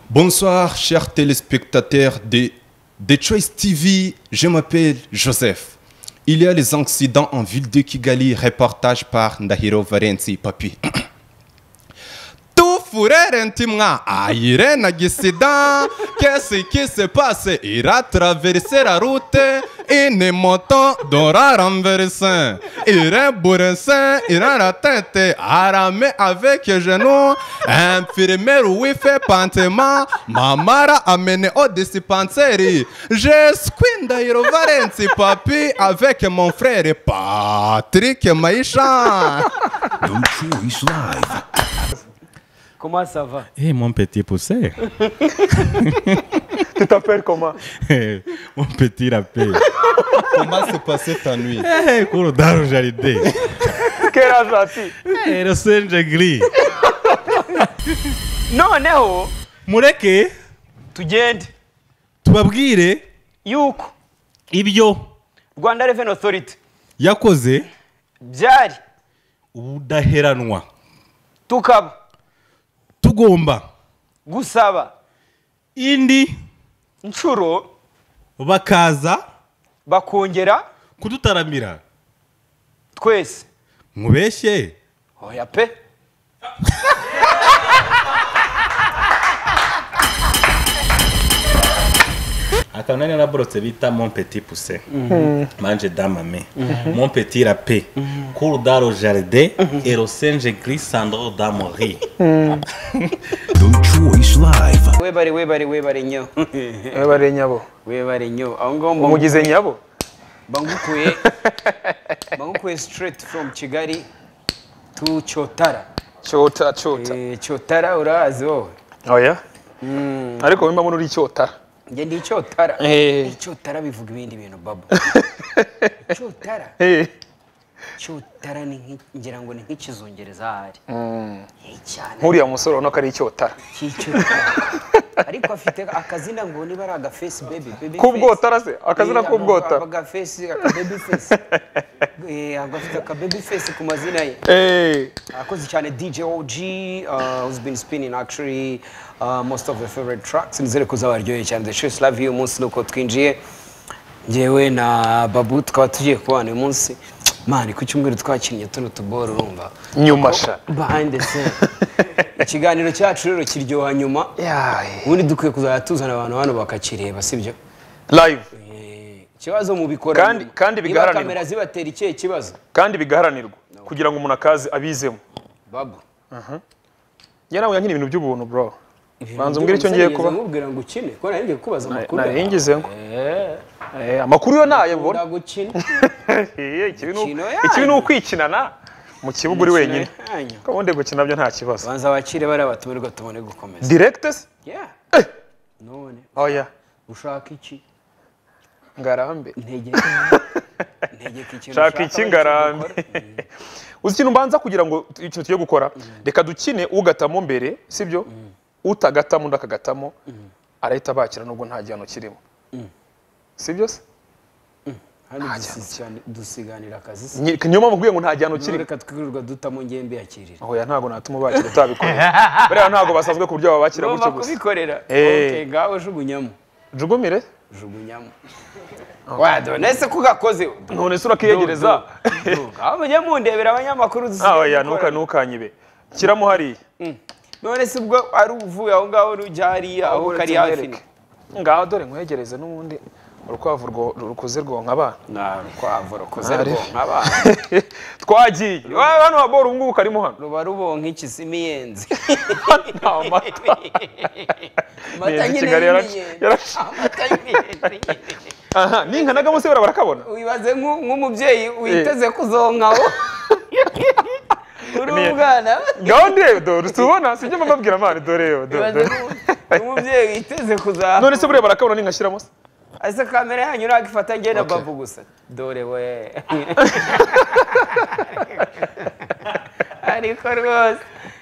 Bonsoir, chers téléspectateurs de, de Choice TV. Je m'appelle Joseph. Il y a les accidents en ville de Kigali, reportage par Ndahiro Varenzi, papi. Tout fourré intimement, aïré accident. Qu'est-ce qui se passe? Il a traversé la route, une moto d'aura renversé. Il est bourrissé, il a la tête armée avec genou. Infirmière, oui, fait pantement. Ma mère a mené au dispensaire. Je squinde Ndahiro Varenzi, papi, avec mon frère Patrick Maïcha. Don't choose live. Comment ça va Eh, mon petit poussé. Tu t'appelles comment Eh, mon petit rappel. Comment s'est passée ta nuit? Eh, couro dar um jaride. Quel âge as-tu Eh, eu sei onde é gris. none ho Mureke, tugende tubabwire yuko ibyo rwanda Revenue Authority yakoze byari ubudaheranwa. tukaba Tugomba gusaba indi inshuro bakaza bakongera kudutaramira. twese Mubeshe. oya pe akantu nari naraborotse bita mon petit pousse manje damame mon petit rape cour dans le jardin et le singe gris sandro d'amori Don't choose live. webare webare webare nyo bari nyabo webare nyo aho ngaho mba- umugize nyabo bangukuye bangukuye straight from kigali to cyotara cyota cyota Eh, cyotara urazi wowe oya ariko wimbamo uri cyotara njye ndi cyotara Eh. cyotara bivuga ibindi bintu babo cyotara cyotara ni nk'i- ngira ngo ni nk'ikizungereza ahari Eh, cyane nk'uriya musore ubona ko ari icyotara cy'icyotara ariko afite akazina ngo niba ari agafesi bebi bebi face. k'ubwotara se akazina Eh, k'ubwotara aka- Agafesi, akababy face. Eh, agafite akababy face ku mazina ye. Eh, Akoze cyane DJ OG, uh, who's been spinning actually uh, most of the favorite tracks. Nizere ko uzabaryoheye cyane. The Shoes Love You, umunsi nuko twinjiye. Njyewe na Babu tukaba tugiye kubana uyu munsi. Mani, ku cyumweru twakinnye tuno tuboro urumva. nyuma sha Behind the scene. Ikiganiro cyacu rero kiryoha nyuma. Yaye. Ubundi dukwiye kuzajya tuzana abantu hano bakakireba, sibyo? live Eh, ikibazo mubikora Kandi- nyuma. kandi Niba bigaharanirwa. kamera zibatera ikihe kibazo kandi bigaharanirwa kugira ngo umuntu akaze abizemo babu njye nawe nyine ibintu by'ubuntu bro banza umbwire icyo ngiye kuba nkubwira ngo ukine ko nari ngiye kukubaza amakuru narengezeho ngo Eh, amakuru yo nayo bubona ndagukina ikibi ni uku- Imikino yanyu. ikibi ni ukwikinana mu kibuga uri wenyine yanyu. ko ubundi gukina byo nta kibazo banza bakire bariya batumirwa tubone gukomeza directors Yeah. none oya ushaka iki ngarambe ntegeka ntegeka ikintu shaka ushaka iki ngarambe bakigukora. uzi ikintu mbanza kugira ngo tu- ikintu tugiye gukora reka dukine ugatamo mbere sibyo utagatamo undi akagatamo arahita bakira nubwo nta gihano kirimo sibyo se hano Nta dusisirana- dusiganira akazi se Ni- niyo mpamvu nkubwiye ngo nta gihano Noneho kirimo reka twirirwa dutamo ngewe mbiyakirira oya ntabwo natuma bakira utabikorera buriya ntabwo basanzwe ku buryo babakira ugomba gutyo gusa kubikorera Eh. okay ngawe jugunyamo jugumire jugunyamo wadone se ko gakoze none se urakiyegereza mujye mundebera abanyamakuru dusigaye Ah, oya ntuka dukorana. ntukanyibe shyiramo hariya none se ubwo ari uvuye aho ngaho n'ujya hariya aho Ahubwo kari reka hafi umwereke. ngaho dore nkwegereze n'ubundi urukwavu rwo- rukuze rwonka abana narukwavu rukoze Ari. rwonka abana twagiye Wa- hano wabora ubu ngubu karimo hano ruba rubonka ikisimiyenzi nta mata amata Miyenzi nyine Kigali yarac- y'imiyenzi. yarac- Amata y'imiyenzi. aha n'inka na gamusi bara barakabona wibaze nk'u- nk'umubyeyi witeze kuzonkaho uri Miye- umwana ngaho ndebe dore utubona sibyo mbabwira amana dore yo dore, wibaze dore nk'u- nk'umubyeyi witeze kuzaha none se buriya barakabona n'inka shyiramo se ese kamera yanyu ntabwo ifata njye na Okay. babu gusa dore we ariko rwose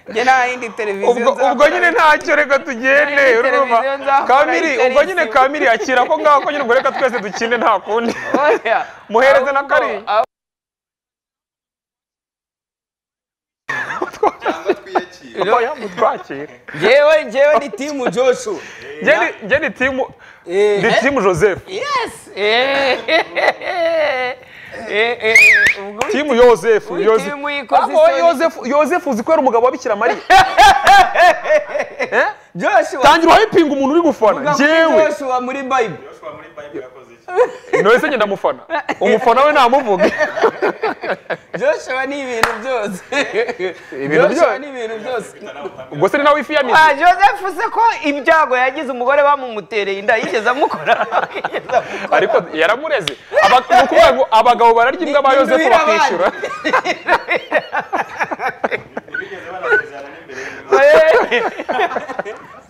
njye nta yindi televiziyo ubwo ubwo nzakora. nyine ntacyo reka tugende Nari muri urumva televiziyo nzakora kamiri itari ubwo nyine isibo. kamiri akira ko ngaho ko nyine ubwo reka twese dukine nta kundi Oya. muhereze na Ahubwo- kariya. ahubwo- oya mutwakire ngewe ngewe ni timu joshua Njye ni- njye ni timu Eh, ni eh. timu joseph yes Eh, eh, eh, eh, ubwo timu yoseph Ui, Yose- timu ikoze Ah, isoni. oh, Yoseph- yoseph uzi ko yari umugabo wa bikira mariya joshua tangira uhayipinga umuntu uri gufana Vuga kuri njyewe joshua muri bible none se ndamufana umufana we namuvuge joshua ni ibintu byose Ibintu joshua byose. ni ibintu byose ubwo se ni nawe ifiyamizi Ah, joseph se ko ibyago yagize umugore bamumutereye inda yigeze amukora Yigeze amukora. ariko yaramureze Aba- ni ukuvuga ngo abagabo bararya imbwa ba Ni- ni yosefu nduhira bakishyura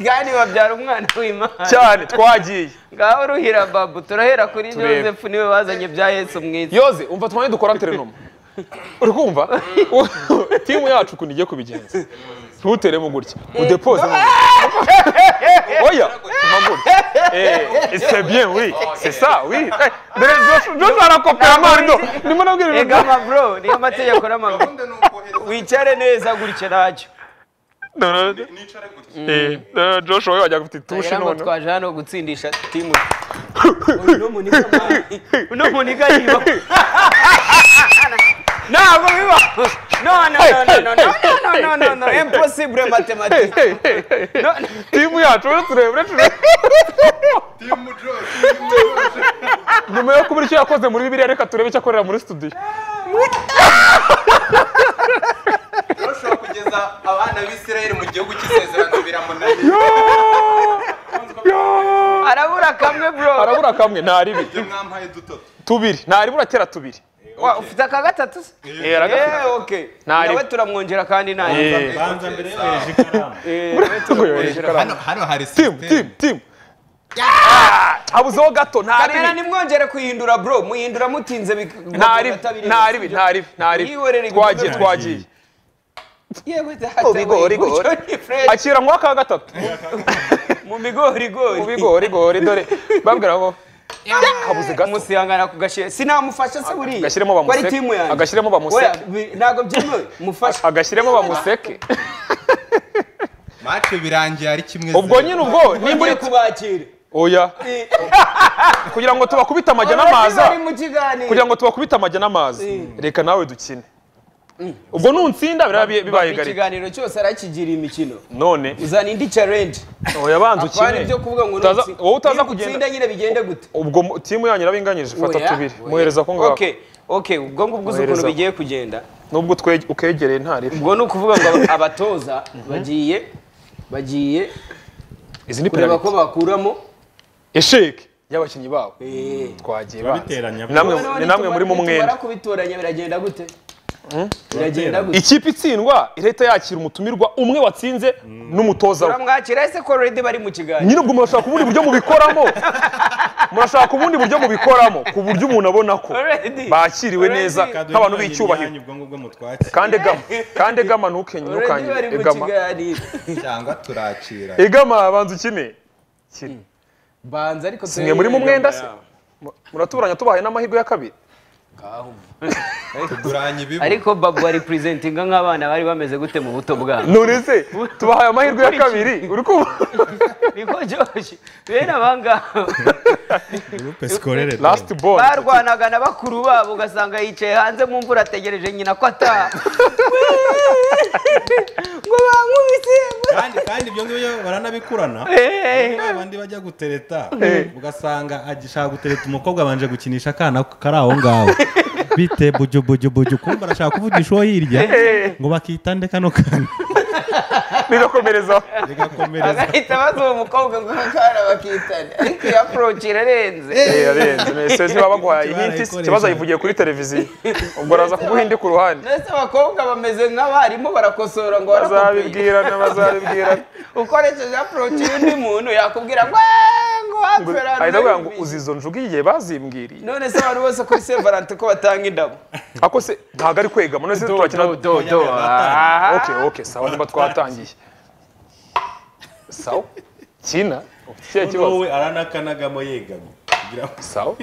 kandi babyara umwana w'imana cyane twagiye ngaho ruhira babu turahera kuri Turebe. joseph niwe bazanye bya yesu mwiza yoze umva twamwe dukora terenoma uri kumva timu yacu ukuntu igiye kubigenza ntuteremo gutya udepose mu oya mpagure c'est bien oui c'est ça oui Eh, dore Joshua Joshua arakopera amarido ndimo nabwira ibintu ega mabro niyo amategeko n'amabwiriza wicare neza gutya ntacyo No, no, no. Eh, no, Joshua we wajyaga ufite itushi Ngira ngo none twaje hano gutsindisha timu uno muniga mani- uno muniga yiba ntabwo biba no no no no no no no no no no impossible mathematics Hey, hey, hey. timu yacu uretse urebe uretse urebe nyuma yo kubura icyo yakoze muri bibiliya reka turebe icyo akorera muri studio Joshua kugeza abana b'isirayeli mu gihugu cy'isezerano biramunanira arabura kamwe bro arabura kamwe nta ribi ibyo mwampaye dutoto tubiri nta ribi uratera tubiri Wa- ufite aka gatatu se Eh, aragafite. Eh, okay Ntari- nawe turamwonjera kandi nta Eh. banza mbere yohereje ikaramu hano hano hari timu sisiteme. timu timu Ah, habuzeho gato nta kamera ribi nimwongere kuyihindura bro muhindura mutinze bik- nta ribi batabirenze, nta ribi sibyo? nta ribi nta ribi Mwihorere ibikorwa twagiye byanyu. twagiye yewe Mu bigori, gutyo gori. ni fresh. akira mu waka gatatu mu bigorigori mu bigorigori dore bambwira ngo habuze gato musihangana kugashyira sinamufasha se buriya Agashyiremo Ko ari bamuseke. timu yanjye Agashyiremo bamuseke. Oya, bi- ntabwo byemewe mufashe agashyiremo bamuseke match birangiye ari kimwe ubwo nyine ubwo nimba nimbure uri kubakira oya kugira ngo tubakubite amajya n'amaza bari mu kiganiro kugira ngo tubakubite amajya n'amaza reka nawe dukine ubwo nutsinda biraba bi- bibaye Bapfa gari ikiganiro cyose arakigira imikino none uzana indi challenge oya banza apana ukine ibyo kuvuga ngo Utaza- nutsi- wowe utaza niba kugenda utsinda nyine bigende gute ubwo mu- timu yanyu irabinganyije fata Oya, tubiri oya. muhereza ko ngaho okay okay ubwo ngubwo uzi ukuntu Muhereza ko. bigiye kugenda nubwo utwe- ukegereye nta ribi ubwo ni ukuvuga ngo aba- abatoza bagiye bagiye izi ni kureba ko penaliti bakuramo esheke y'abakinnyi babo eh, twagiye biteranya banza namwe noneho ni namwe muri mu nitumara- mwenda nitumara kubitoranya biragenda gute biragenda gute ikipe itsindwa irahita yakira umutumirwa umwe watsinze n'umutoza we turamwakira ese ko already bari mu kiganiro nyine ubwo murashaka ubundi buryo mubikoramo murashaka ubundi buryo mubikoramo ku buryo umuntu abona ko Already. bakiriwe Already. neza nk'abantu b'icyubahiro ubwo ngubwo mutwatsi kandi egama kandi egama ntuke already ntukanye bari mu egama kiganiro cyangwa turakira egama banza ukine kina banza ariko mwe muri mu mwenda se Mu- muratuburanya tubahaye n'amahirwe ya kabiri tuguranye ibibu ariko babu bari presentinga nk'abana bari bameze gute mu buto bwabo none se tubahaye amahirwe ya kabiri uri kumva niko joshi bene abangaba groupe scolaire lasiti bone barwanaga na bakuru babo ugasanga yicaye hanze mu mvura ategereje nyina ko ataha ngo bankubise kandi kandi ibyo ngibyo baranabikurana abandi bajya gutereta ugasanga agishaka gutereta umukobwa abanje gukinisha akana kari aho ngaho bite buju buju buju kumva arashaka kuvugisha uwo hirya ngo bakitande kano kana bigakomerezaho bigakomereza bagahita baza uwo mukobwa ngo mukara bakitana ariko iyo approach irarenze Eh, arenze nese ntibabaguhaye ihinti si ikibazo ayivugiye kuri televiziyo ubwo araza kuguha indi ku ruhande ndetse abakobwa bameze nk'abarimu barakosora ngo warakopiye bazabibwirana bazabibwirana ukoresheje approach y'undi muntu yakubwira ngo "Ah, ngo hapfera ahita avuga ngo uzi izo njuga igihe bazimbwiriye none se abantu bose kuri Saint Valentin ko batanga indabo ako se ntabwo ari kwegama none se turakina do aha. oke oke sawa niba twatangiye sawa kina ufite ikihe kibazo wowe aranakanagamo yegama kugira ngo sawa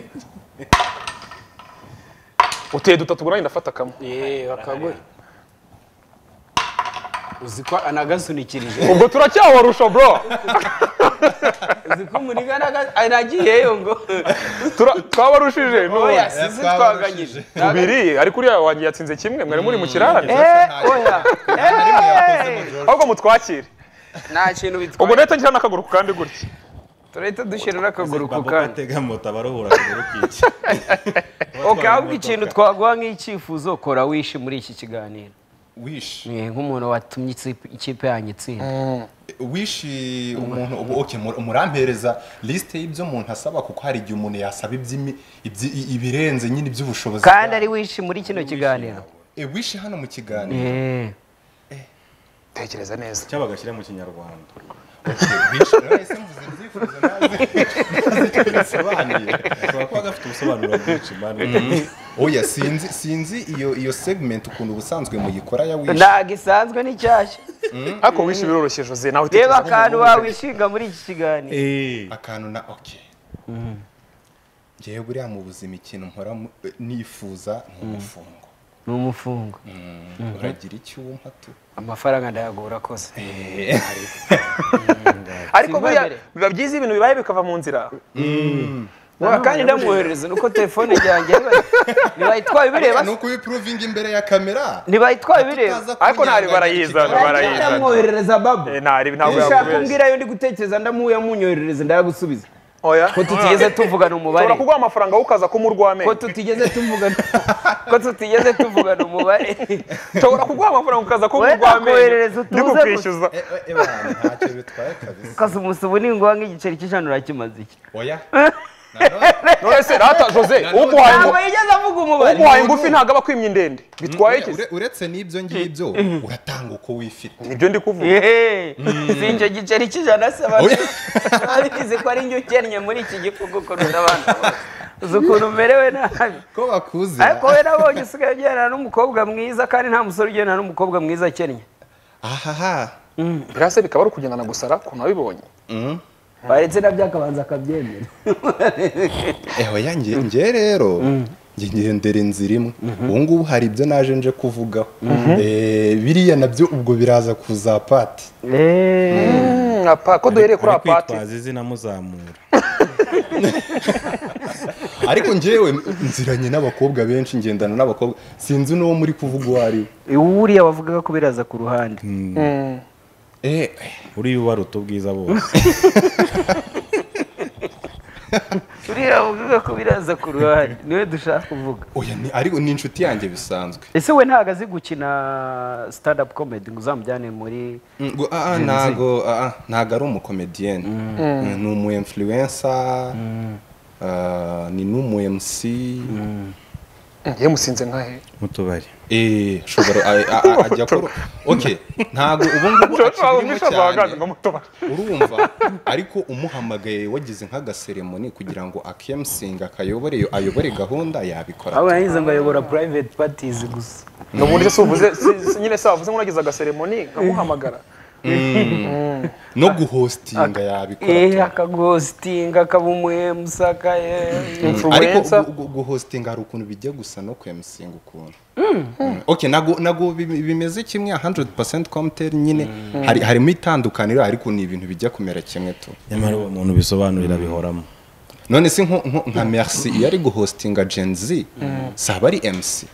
uteye dutatu ngo nanjye ndafata kamwe Eh, bakaguha uzi ko anagasunukirije ubwo turacyabarusha bro uzi ko umuriga anaga- anagiyeyo ngo Tura- twabarushije none oya sizi twaganyije tubiri ariko uriya wanjye yatsinze kimwe mwari muri mu kirare Eh, oya ahubwo mutwakire nta kintu ubwo bitwaye nahita ngira n'akaguru ku kandi gutya turahita dushyira n'akaguru ku Baba kandi atega moto abaruhura akaguru k'iki ukabwa ikintu twaguha nk'icyifuzo kora wishe muri iki kiganiro wish Eh, nk'umuntu watumye ikipe- ikipe yanyu itsinda wish umuntu ubu okay mu- murampereza liste y'ibyo umuntu asaba kuko hari igihe umuntu yasaba iby'imi- ibyi- i- ibirenze nyine iby'ubushobozi kandi bwawe. ari wishi muri kino kiganiro Eh, wish hano mu kiganiro Eh, tekereza neza icyo bagashyira mu kinyarwanda Okay, wish nahise mvuze ibyifuzo nawe ntazi icyo bisobanuye ashobora kuba gafite ubusobanuro bwinshi mani oya sinzi sinzi iyo iyo segment ukuntu ubusanzwe muyikora ya wish ntago isanzwe ni nshyashya ariko wishe biroroshye jose nawe reba utekereza akantu wawishinga muri iki kiganiro Eh, akantu na okay ngewe buriya mu buzima ikintu nkora mu- eh, nifuza ni umufungo ni umufungo uragira icyo wumva tu amafaranga ndayagura kose ariko Simba buriya mbere. biba byiza ibintu bibaye bikava mu nzira Wa kandi ndamwoherereza nuko telefone ryanjye riba- ntibayitwaye bireba ni ukubipuruvinga imbere ya kamera ntibayitwaye bireba Tutaza ariko ntari kunyanganya barayizana iki Kandi barayizana ndamwoherereza babu Eh, ntari ntabwo ushaka yakubeshya kumbwira yo ndi gutekereza ndamuya munyoherereza ndayagusubiza oya ko tutigeze tuvugana umubare ushobora kuguha amafaranga wowe kumurwa ko amenyo tutigeze tuvugana ko tutigeze tuvugana umubare nshobora kuguha amafaranga ukaza kumurwa Wowe amenyo nakoherereza utuze ndi kukwishyuza Eh, eh, eh, bana, ntacyo bitwaye kabisa kazi umusubu ninguha nk'igiceri cy'ijana urakimaze iki oya none se rata jose uguhaye ntabwo ingu- yigeze avuga umubare uguhaye ngufi ntabwo aba akwimye indende bitwaye iki Ure- uretse n'ibyo ngibyo uratanga uko wifite nibyo ndi kuvuga Ehe, si icyo giceri cy'ijana se Oya. babizi ko ari njye ukennye muri iki gihugu kurusha abana bose. uzi ukuntu umerewe nabi ko bakuzira ariko we nabonye usigaye ugendana n'umukobwa mwiza kandi nta musore ugendana n'umukobwa mwiza akennye ahaha biriya se bikaba ari ukugendana gusara ku nabibonye baretse nabyo akabanza akabyemera eho yanjye njye rero njye ngendera inzira imwe ubu ngubu hari ibyo naje nje kuvugaho Eh, biriya nabyo ubwo biraza kuzapati apa ko duhereye kuri bari apati kwitwaza izina muzamura ariko njyewe nziranye n'abakobwa benshi ngendana n'abakobwa sinzi n'uwo muri kuvuga uwo ari we uriya wavugaga ko biraza ku ruhande Eh, uriya ubaruta ubwiza bose uriya wavugaga ko biraza ku ruhande niwe dushaka kuvuga oya ni- ariko ni inshuti yanjye bisanzwe ese we ntabwo azi gukina stand up comedy ngo uzamujyane muri ngo aha ntago aha ntago ari umukomediyeni ni umu influencer ah, ni n'umu MC yewe musinze nkahe mu tubari eh ashobora a- a- a- ajya koro ok ntago ubu ngubu ushobora akirimo kumwisha bahagaze ngo cyane mutobare urumva ariko umuhamagaye wagize nk'agaseremoni kugira ngo akemusinga akayobore ayobore gahunda yabikora aho yahize ngo ayobora private parties gusa ni uburyo si uvuze si- si- nyine se wavuze nk'unagize agaseremoni nkamuhamagara no guhostinga yabikora Eh, akaguhositinga akaba umuhemusaka ariko influencer gu- gu- guhostinga hari ukuntu bijya gusa no kwemusinga ukuntu okay nago nago bim- bimeze kimwe 100% comtel nyine hari harimo itandukaniro ariko ni ibintu bijya kumera kimwe tu nyamara uwo muntu bisobanurira bihoramo none se nko- nko- nka merci iyo ari guhostinga Gen Z saba ari MC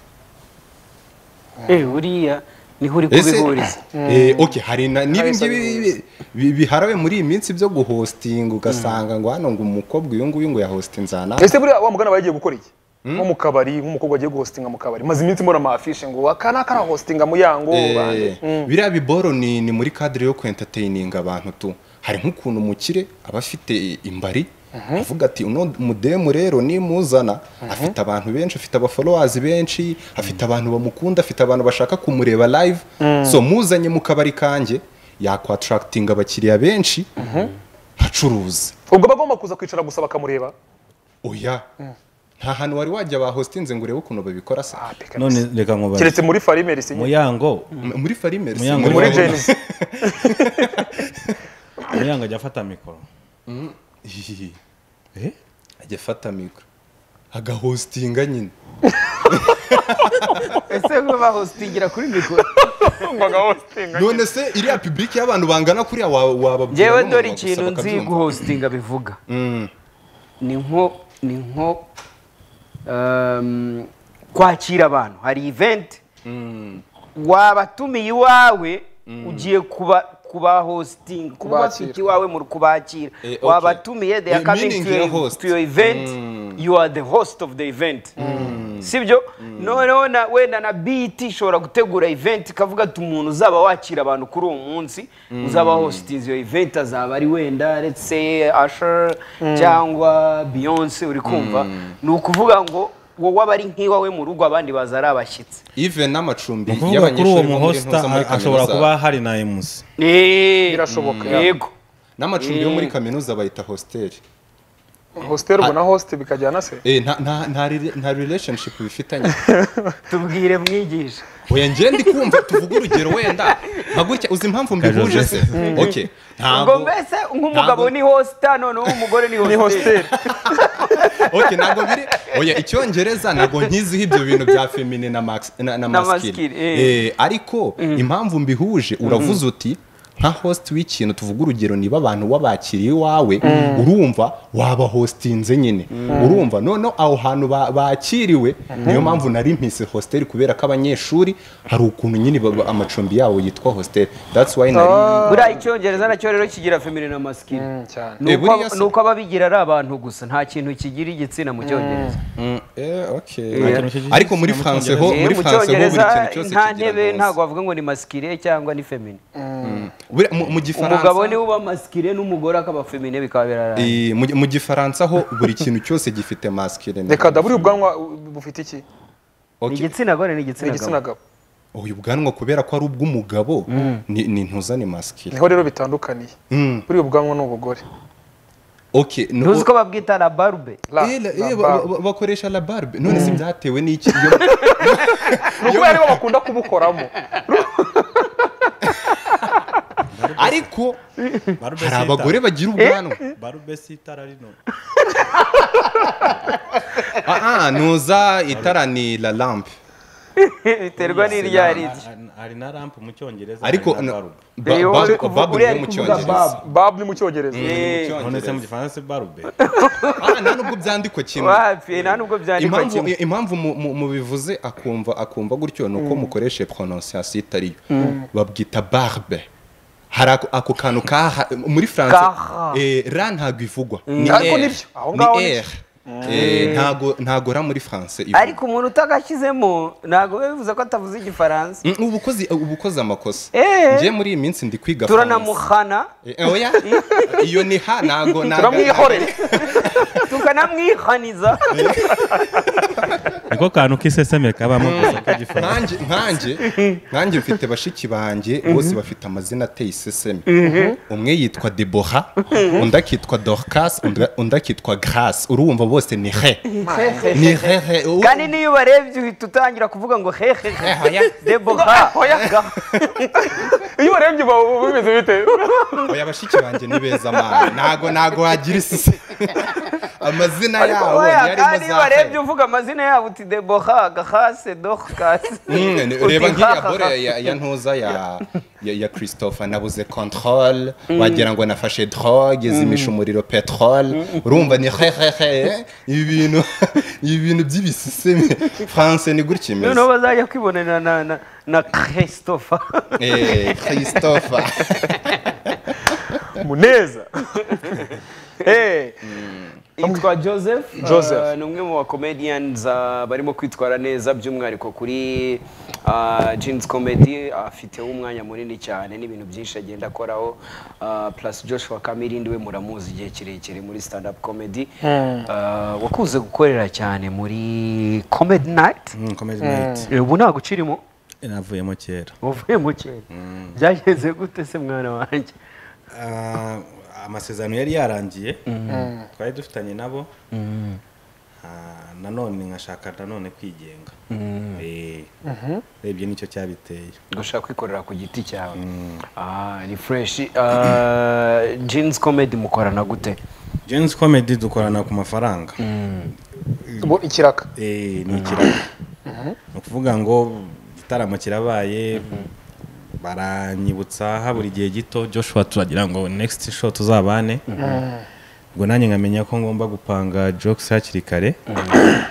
uriya niho uri Ese kubihuriza eh, okay hari na n'ibi Hari ngibi bi- biharawe muri iyi minsi byo guhostinga ugasanga ngo hano ngo umukobwa uyu nguyu ngo yahostinze aha n'aha. ese buriya wa mugana bagiye gukora iki nko mu kabari nk'umukobwa agiye guhostinga mu kabari maze iminsi mbona amafishe ngo aka naka arahostinga mu yango Eh, bande. Mm. biriya biboro ni ni muri kadire yo kwentatayininga abantu tu hari nk'ukuntu umukire aba afite imbari avuga ati uno mudemu rero nimuzana afite abantu benshi afite abafolowazi benshi afite abantu bamukunda afite abantu bashaka kumureba live so muzanye mu kabari kanjye yakwataractinga abakiriya benshi acuruza ubwo bagomba kuza kwicara gusa bakamureba oya nta hantu wari wajya bahostinze ngo urebe ukuntu babikora se Ah, peka none bisa. reka nkubaze keretse muri farimeri sinye muyango muri farimeri si Muyango muri Muyango. jenisi muyango ajya afata mikoro Hihihi. Eh? ajya afata mikoro agahostinga nyine ese bahositingira kuri mikoro umvaga hositinga none se iriya public y'abantu bangana kuriya wa- wababwira ngewe n'umuntu dore gusa ikintu nzi bakabyumva? guhositinga bivuga Mm. ni nko ni nko um, kwakira abantu hari event wabatumiye iwawe ugiye kuba kuba hosting kuba Kubakira. bafite iwawe mu kubakira Eh, okay. wabatumiye they are Eh, coming meaning to you're your, host. to your event you are the host of the event sibyo noneho na- wenda na BET ishobora gutegura event ikavuga ati umuntu uzaba wakira abantu kuri uwo munsi uzaba hosting iyo event azaba ari wenda let's say Usher cyangwa Beyonce uri kumva ni ukuvuga ngo wowe aba ari nk'iwawe mu rugo abandi baza ari abashyitsi even n'amacumbi ukuvuga kuri uwo y'abanyeshuri bo muri muhosta ntuza muri ashobora kaminuza kuba hari na emusi Eh, Birashoboka, ya. yego n'amacumbi yo muri kaminuza bayita hostel hostel ubwo na host bikajyana se Eh, nta- nta- nta rela- nta relationship bifitanye tubwire mwigisha oya njye ndi kumva tuvuge urugero wenda nka gutya uzi impamvu mbihuje se okay ngo ntabwo mbese nk'umugabo ntabwo- ni hosta noneho umugore ni ni hostel hostel okay ntabwo biri oya icyongereza ntabwo nkiziho ibyo bintu bya feminine na max na, na masculine masculine, eh. Eh, ariko impamvu mbihuje uravuze uti nka host w'ikintu tuvuga urugero niba abantu wabakiriye iwawe urumva waba hostinze nyine urumva noneho aho hantu ba- bakiriwe niyo mpamvu nari mpise hostel kubera ko abanyeshuri hari ukuntu nyine baba- amacumbi yabo yitwa hostel that's why nari buriya icyongereza nacyo rero kigira feminine na masculine cyane Ni Eh, uko aba- buriya se- ni uko ababigira ari abantu gusa nta kintu kigira igitsina mu cyongereza Mm, eh, okay. Yeah. ariko muri france ho Eh, muri mu france ho buri cyongereza kintu cyose nta kigira ntebe nuance. ntabwo bavuga ngo ni masikire cyangwa ni femine Buriya mu- mu gifaransa umugabo niwe uba masikire n'umugore akaba femine bikaba biraraye Eh, mu- mu gifaransa ho buri kintu cyose gifite masculine reka da buriya ubwanwa u- bufite iki ni Okay. igitsina gore ni ni igitsina igitsina gabo gabo uyu bwanwa kubera ko ari ubw'umugabo ni ni ntuza ni masculine niho rero bitandukaniye Mm. buriya ubwanwa ni ubugore okay no- ntuzi ko babwita la barbe La- Eh, la- la eh, ba- barbe. ba- bakoresha la barbe none se byatewe n'iki iyo ni ukubera aribo bakunda kubukoramo ariko hari abagore bagira ubwanwa barube si itara rino ah ah, ntuza itara ni la lampe biterwa n'iryo ari iryo hari na rampu mu cyongereza ariko hari na barube ba- Eh, wowe uri ba- kuvuga- bubble uriya yo mu ari kuvuga cyongereza bab. babu ni mu cyongereza Eh, Mu none se mu Cyongereza. gifaransa si barube Ah, nta nubwo byandikwa kimwe wapfuye nta nubwo byandikwa impamvu kimwe impamvu mu- mu- mubivuze akumva akumva gutyo ni uko mukoresha prononciation itari yo babwita barbe hari ako- ako kantu ka ha- muri france Ka. eh, ra ntabwo ivugwa ni Ariko R. nibyo, aho Ni ngaho ni R. Eh, ntago ntago ra muri france ivugwa. ariko umuntu utagashyizemo ntabwo biba bivuze ko atavuze igifaransa Mm, ubu ukoze ubu ukoze amakosa Eh. njye muri iyi minsi ndi kwiga France. turanamuhana Eh, oya iyo ni ha ntago ntago- turamwihorera tukanamwihaniza niko kantu k'iseseme kabamo gusa k'igifaransa nkanjye nkanjye nkanjye mfite bashiki banjye bose bafite amazina ateye iseseme umwe yitwa debora undi akitwa dorcas undi- undi akitwa grace urumva bose ni he ni hehe ubu- kandi n'iyo ubarebye uhita utangira kuvuga ngo hehe Eh, oya. deboha iyo ubarebye uba uba bimeze bite oya bashiki banjye ni beza mani ntago ntago wagira isese amazina yabo ni Oya, kandi arimo iyo za ubarebye he uvuga amazina yabo uti deboha gahase dohkase Mm, reba nk'iriya bore ya- ya ntuza ya ya, ya christophe nabuze controle wagira ngo nafashe drogue izimisha umuriro petrole urumva ni hehehe ibintu ibintu by'ibisiseme france ni gutya imeze noneho bazajya kwibonera na- na- na christopher Eh, christophe muneza Eh, yitwa joseph Joseph. Uh, ni umwe mu bacomedians uh, barimo kwitwara neza by'umwihariko kuri uh, jeans comedy afiteho umwanya munini cyane n'ibintu byinshi agenda akoraho uh, plus joshua kamirindi we muramuzi igihe kirekire muri stand up comedy uh, wakunze gukorera cyane muri comedy night komedi nayiti Eh, ubu ntabwo ukirimo navuyemo kera wavuye mu kera byagenze gute se mwana wanjye Ah, amasezerano yari yarangiye twari dufitanye nabo Ah, nanone nkashaka nanone kwigenga Eh, urebye nicyo cyabiteye gushaka kwikorera ku giti cyawe Ah, ni fresh Ah, jeans comedy mukorana gute jensi komedi dukorana ku mafaranga bo ikiraka Eh, ni ikiraka ni ukuvuga ngo igitaramo kirabaye baranyibutsa habura igihe gito joshua turagira ngo next show tuzabane ubwo nanjye nkamenya ko ngomba gupanga jokes hakiri kare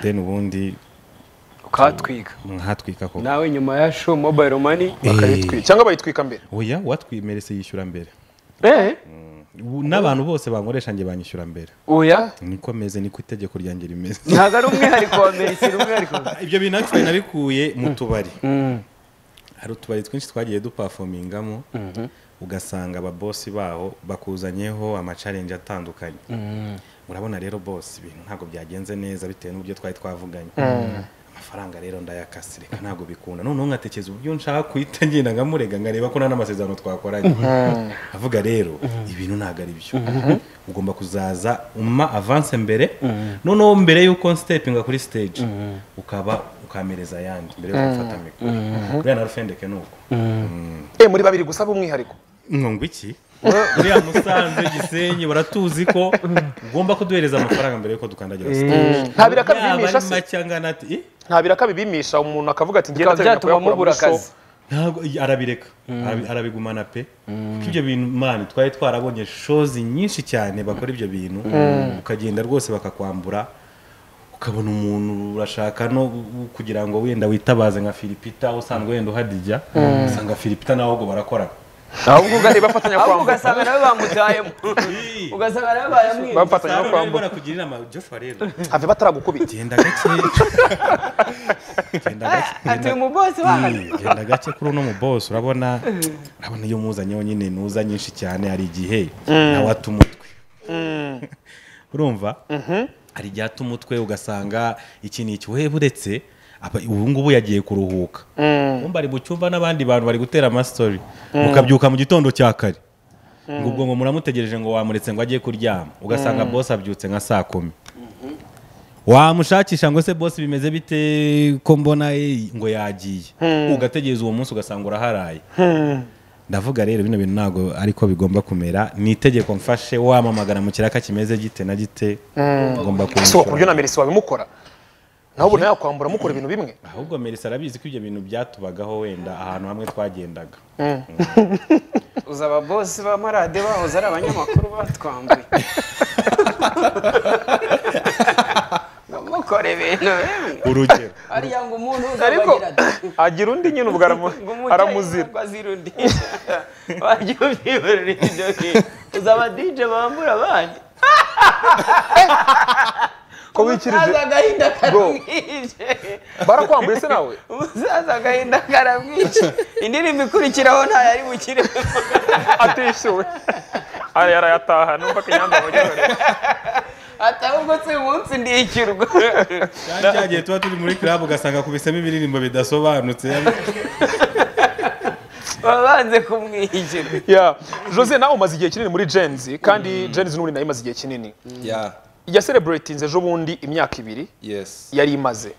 then ubundi ukatwika nkatwika koko nawe nyuma ya show mobile money bakayitwika cyangwa bayitwika mbere oya watwimerese yishyura mbere eh Ubu n'abantu bose bankoresha njye banyishyura mbere oya niko meze niko itegeko ryanjye rimeze ntabwo ari umwihariko wa amerika umwihariko ibyo bintu actually nabikuye mu tubari hari utubari twinshi twagiye dupafomingamo ugasanga ababosi baho bakuzanyeho amacarenje atandukanye urabona rero bose ibintu ntabwo byagenze neza bitewe n'uburyo twari twavuganye amafaranga rero ndayakase reka ntabwo bikunda noneho nkatekereza uburyo nshaka kuhita ngenda nkamurega nkareba ko nta n'amasezerano twakoranye avuga rero ibintu ntabwo ari byo ugomba kuzaza umpa avance mbere noneho mbere y'uko nsitepinga kuri stage ukaba ukamereza ayandi mbere yo gufata mikoro buriya na rufendeke ni uko eh muri babiri gusaba umwihariko nkunga iki uriya musanze gisenyi baratuzi ko ugomba kuduhereza amafaranga mbere y'uko dukandagira stage nta biraka bibimisha yaba ari se make angana ati "Eh, nta biraka bibimisha umuntu akavuga ati bikaba ndateganya byatuma kuyakura mubura muri show." akazi ntabwo iyi- arabireka Arabi- arabigumana pe kuko ibyo bintu mani twari twarabonye shozi nyinshi cyane bakora ibyo bintu ukagenda rwose bakakwambura ukabona umuntu urashaka no gu- kugira ngo wenda witabaze nka filipita usanzwe wenda uhadijya usanga filipita nawe ahubwo barakorana ahubwo ugareba bafatanya ahubwo kwambura ugasanga nawe bamutayemo ugasanga nawe bayamwiba bafatanya no kwambura barakugira inama joshua rero have bataragukubita genda gake genda gake ati uyu mubosi wanyu Mm, genda gake kuri uno mubosi urabona urabona iyo muzanyeho nyine ntuza nyinshi cyane hari igihe nawe ata umutwe urumva hari igihe ata umutwe ugasanga iki ni iki we buretse aba- ubu ngubu yagiye kuruhuka umva ari mu cyumba n'abandi bantu bari gutera amastori mukabyuka mu gitondo cya kare ngo ubwo ngo muramutegereje ngo wamuretse ngo ajye kuryama ugasanga bosi abyutse nka saa kumi wamushakisha ngo se bose bimeze bite ko mbona eh, ngo yagiye ugategereza uwo munsi ugasanga uraharaye ndavuga rero bino bintu ntabwo ariko bigomba kumera ni itegeko mfashe wamamagana mu kiraka kimeze gite na gite ngomba si ku buryo kumushyura na merisi wabimukora nawe ubona yakwambura mukora ibintu bimwe ahubwo merisi arabizi ko ibyo bintu byatubagaho wenda ahantu hamwe twagendaga uza ababosi b'amarade bahoze ari abanyamakuru batwambuye mukore ibintu bimwe urugero ariya ngo umuntu ariko uzabagira ati agira undi nyine ubwo aramu- ngo umutayemo aramuzira ngo azirundisha wajya ubyihorera ibyo bintu uza abadije bambura abandi ko wikirije umusaza agahinda Bro. karamwishe barakwambuye se nawe umusaza agahinda karamwishe indirimbo ikurikiraho ntayari bukiremo atishyuwe ari arayataha numva ko inyanda abagezare ati ahubwo si umunsi ndikirwa cyari cyagiye tuba turi muri club ugasanga kubisemo ibiririmbo bidasobanutse baba banze kumwishyura ya jose nawe umaze igihe kinini muri jenzi kandi jenzi n'ubundi nayo imaze igihe kinini Yeah, yasereburetinze ejo bundi imyaka ibiri yes. yari imaze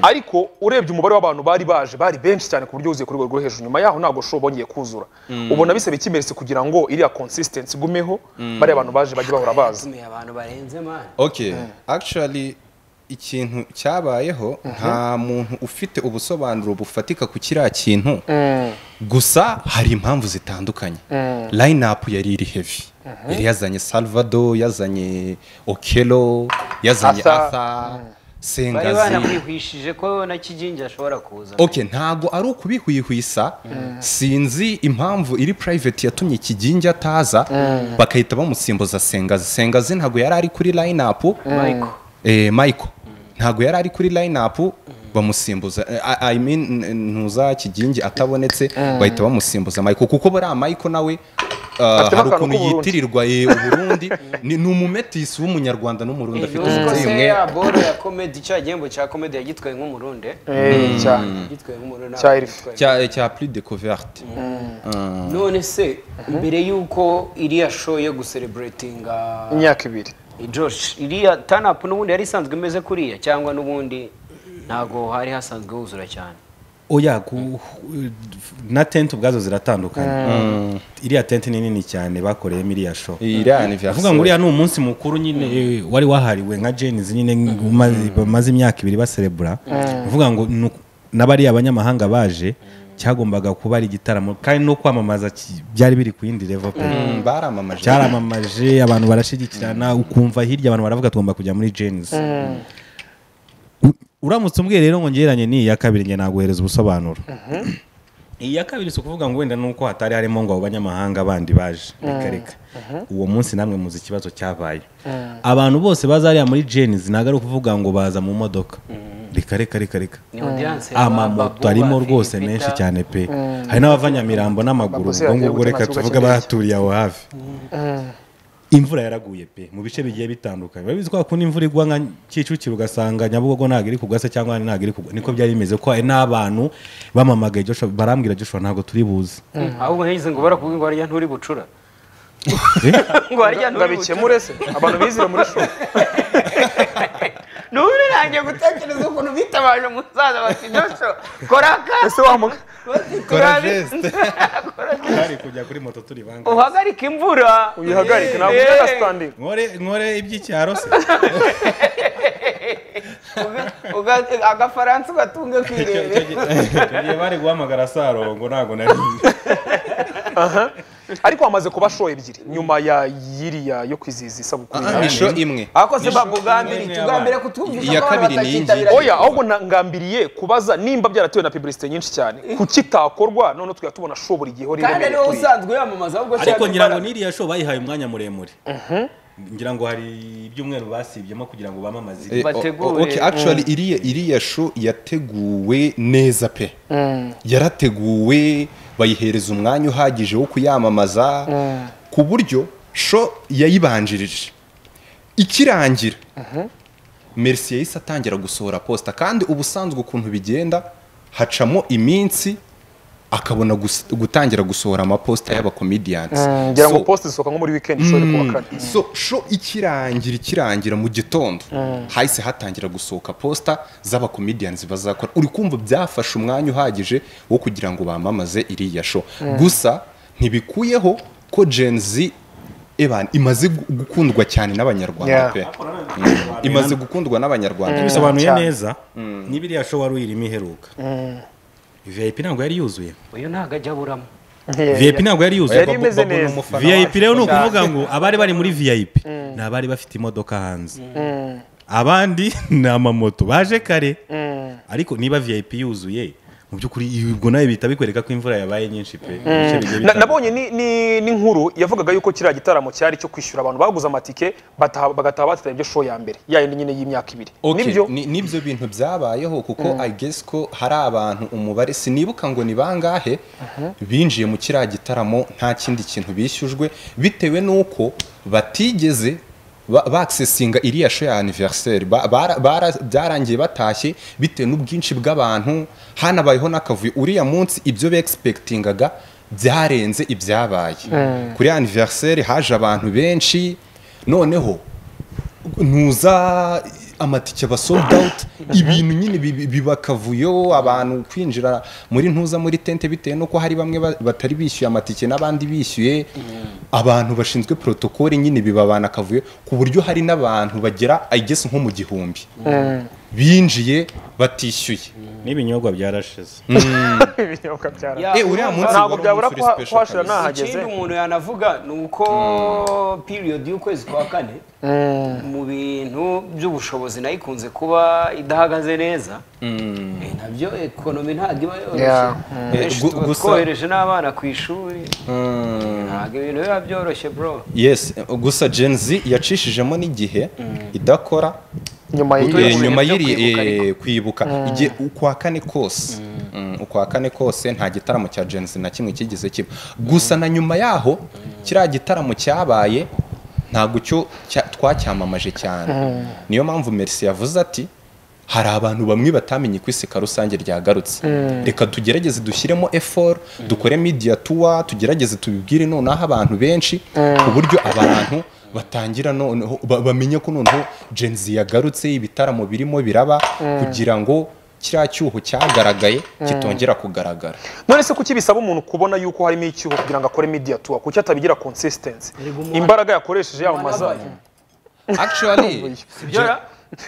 ariko urebye umubare w'abantu bari baje bari benshi cyane ku buryo wuzuye ku rwego rwo hejuru nyuma yaho ntabwo show bongeye kuzura ubona bisaba ikimerisi kugira ngo iriya consistency igumeho bariya abantu baje bajye bahora baza tumiye abantu barenze mani Okay, actually ikintu cyabayeho nta muntu ufite ubusobanuro bufatika ku kiriya kintu gusa hari impamvu zitandukanye line up yari iri heavy yari yazanye salvador yazanye okelo yazanye Arthur. atha bari sengazi banamwihwishije ko na kigingi ashobora kuza Okay, ntago ari ukubihwihwisa sinzi impamvu iri private yatumye kigingi ataza bakahita bamusimbuza sengazi sengazi ntago yari ari kuri line up Michael. eh, Michael ntago yari ari kuri line up bamusimbuza Eh, I- I mean n- ntuza kigingi atabonetse bahita bamusimbuza Michael kuko buriya Michael nawe uh, Afitemo hari akantu ukuntu k'Uburundi. yitirirwa eh, uburundi ni ni umumetisi w'umunyarwanda n'umurundi afite Nuziko umusatsi se umwe ya boro ya komedi cya gihembo cya komedi yagitwaye nk'umurundi Eh, cyane yagitwaye nk'umurundi Cya Elif. yagitwaye. cya cya plus découverte none se mbere y'uko iriya show yo gusereburetinga imyaka ibiri josh iriya tanapu n'ubundi yari isanzwe imeze kuriya cyangwa n'ubundi ntago hari hasanzwe huzura cyane oya ku- na tente ubwazo ziratandukanye iriya tente ni nini cyane bakoreyemo iriya show iyi rya anniversaire avuga ngo uriya ni umunsi mukuru nyine eh, wari wahariwe nka jenizi nyine bamaze imyaka ibiri baserebura avuga ngo ni uku- n'abariya abanyamahanga baje cyagombaga kuba ari igitaramo kandi no kwamamaza ki- byari biri ku yindi level pe baramamaje cyaramamaje abantu barashigikirana ukumva hirya abantu baravuga tugomba kujya muri jenisi uramutse umbwiye rero ngo ngereranye n'iyi ya kabiri nge naguhereza ubusobanuro iyi ya kabiri si ukuvuga ngo wenda nuko hatari harimo ngo abo banyamahanga bandi baje reka reka uwo munsi namwe muzi ikibazo cyabaye abantu bose bazariya muri jenisi ntabwo ari ukuvuga ngo baza mu modoka reka reka reka reka amamoto arimo rwose menshi cyane pe hari n'abavanyamirambo n'amaguru Bakoze ubwo ngubwo bagiye reka gutema tuvuge ikibuga abaturiye aho hafi imvura yaraguye pe mu bice bigiye bitandukanye urabizi ko hakunda imvura igwa nka kicukiro ugasanga nyabugogo ntabwo iri kugwa se cyangwa ntabwo iri kugwa niko byari bimeze ko hari n'abantu bamamagaye Joshua barambwira Joshua ntabwo turi buze ahubwo nkizi ngo barakubwira ngo harya nturi bucura ngo harya ngo nturi bucura abikemure se abantu bizire muri shuri none nanjye gutekereza ukuntu bitabaje umusaza bati josho kora akazi ese wamuga kora turabi- geste hari kujya kuri moto turi banga uhagarike imvura uyihagarike ntabwo Eh. uyaga sitandingi nkore nkore iby'icyaro se Uga- uga- agafaransa ugatunge ku irebe tugiye bari guhamagara sarongo ntabwo nari ariko hamaze kuba show ebyiri nyuma ya yiriya yo kwizihiza isabukuru Ah, yawe. nisho imwe ako se bakugambiriye utugambire kutwumvisha Iya ko abantu kabiri ni batakitabira iy'ingenzi. oya ahubwo na- ngambiriye kubaza nimba byaratewe na publicité nyinshi cyane kuki itakorwa none tujya tubona show buri gihe kandi ari wowe usanzwe uyamamaza ahubwo ariko cyane ngira ngo imbaraga. n'iriya show bayihaye umwanya muremure ngira ngo hari ibyumweru basibyemo kugira ngo bamamaze Eh, bateguye. o- o- okay, actually iriya iriya sho yateguwe neza pe yarateguwe bayihereza umwanya uhagije wo kuyamamaza ku buryo sho yayibanjirije ikirangira merisi yahise atangira gusohora posita kandi ubusanzwe ukuntu bigenda hacamo iminsi akabona gus- gutangira gusohora amaposita y'abakomediyansi ngira ngo So- post zisohoka nko muri weekend ishobora kuwa kane so sho ikirangira ikirangira mu gitondo hahise hatangira gusohoka posita z'abakomediyanzi bazakora uri kumva byafashe umwanya uhagije wo kugira ngo bamamaze iriya sho gusa ntibikuyeho ko Gen Z eban imaze gu- gukundwa cyane n'abanyarwanda Yeah. pe Mm. imaze gukundwa n'abanyarwanda bisobanuye cyane. neza niba iriya show wari uyirimo iheruka vip ntabwo yari yuzuye uyu ntabwo ajya aburamo vip ntabwo yari yuzuye Yari imeze Bobo ni neza. umufana vip wacu. rero ni ukuvuga ngo abari bari muri vip ni abari bafite imodoka hanze abandi ni amamoto baje kare ariko niba vip yuzuye mu by'ukuri ubwo nawe bihita bikwereka ko imvura yabaye nyinshi pe mu bice bigiye Na- bitandukanye. nabonye ni- ni- n'inkuru yavugaga yuko kiriya gitaramo cyari cyo kwishyura abantu baguze amatike bataha- bagataha batarebye ibyo show ya mbere yayindi nyine y'imyaka ibiri Okay, nibyo ni- nibyo bintu byabayeho kuko i guess ko hari abantu umubare sinibuka ngo ni bangahe binjiye mu kiriya gitaramo nta kindi kintu bishyujwe bitewe n'uko batigeze ba- baaksesinga iriya sho ya anniversaire Ba- bara- bara- byarangiye batashye bitewe n'ubwinshi bw'abantu hanabayeho n'akavuyo uriya munsi ibyo begispektingaga byarenze ibyabaye kuri anniversaire haje abantu benshi noneho ntuza amatike aba sold out ibintu nyine bibi- biba akavuyo abantu kwinjira muri ntuza muri tente bitewe n'uko hari bamwe ba- batari bishyuye amatike n'abandi bishyuye abantu bashinzwe protokole nyine bibabana akavuyo ku buryo hari n'abantu bagera igeze nko mu gihumbi binjiye batishyuye n'ibinyobwa byarashize ibinyobwa byara Ya, Eh, uriya urumva- munsi ntabwo wari byabura umunsi kuha- uri special kuhashira kabisa. nahageze ikindi umuntu yanavuga ni uko period y'ukwezi kwa kane mu bintu by'ubushobozi nayo ikunze kuba idahagaze neza Eh, nabyo ekonomi ntabwo iba yoroshye Yeah. Benshi Gu- tuba gusa- twohereje n'abana ku ishuri ntabwo ibintu biba byoroshye bro yes gusa gen z yacishijemo n'igihe idakora nyuma Eh, y'iyo nyuma byo y'iri kwibuka eh, kwibuka igihe ukwa kane kose Mm, ukwa kane kose nta gitaramo cya Gen Z na kimwe kigeze kiba gusa na nyuma yaho kiriya gitaramo cyabaye ntabwo cyo cya- twacyamamaje cyane niyo mpamvu Mercy yavuze ati hari abantu bamwe batamenye ko iseka rusange ryagarutse reka tugerageze dushyiremo effort dukore media tour tugerageze tubibwire nonaho abantu benshi ku buryo abantu batangira noneho ba- bamenye ko noneho Gen Z yagarutse ibitaramo birimo biraba kugira ngo kiriya cyuho cyagaragaye kitongera kugaragara none se kuki bisaba umuntu kubona yuko harimo icyuho kugira ngo akore media tour kuki atabigira consistency imbaraga yakoresheje yamamaza actually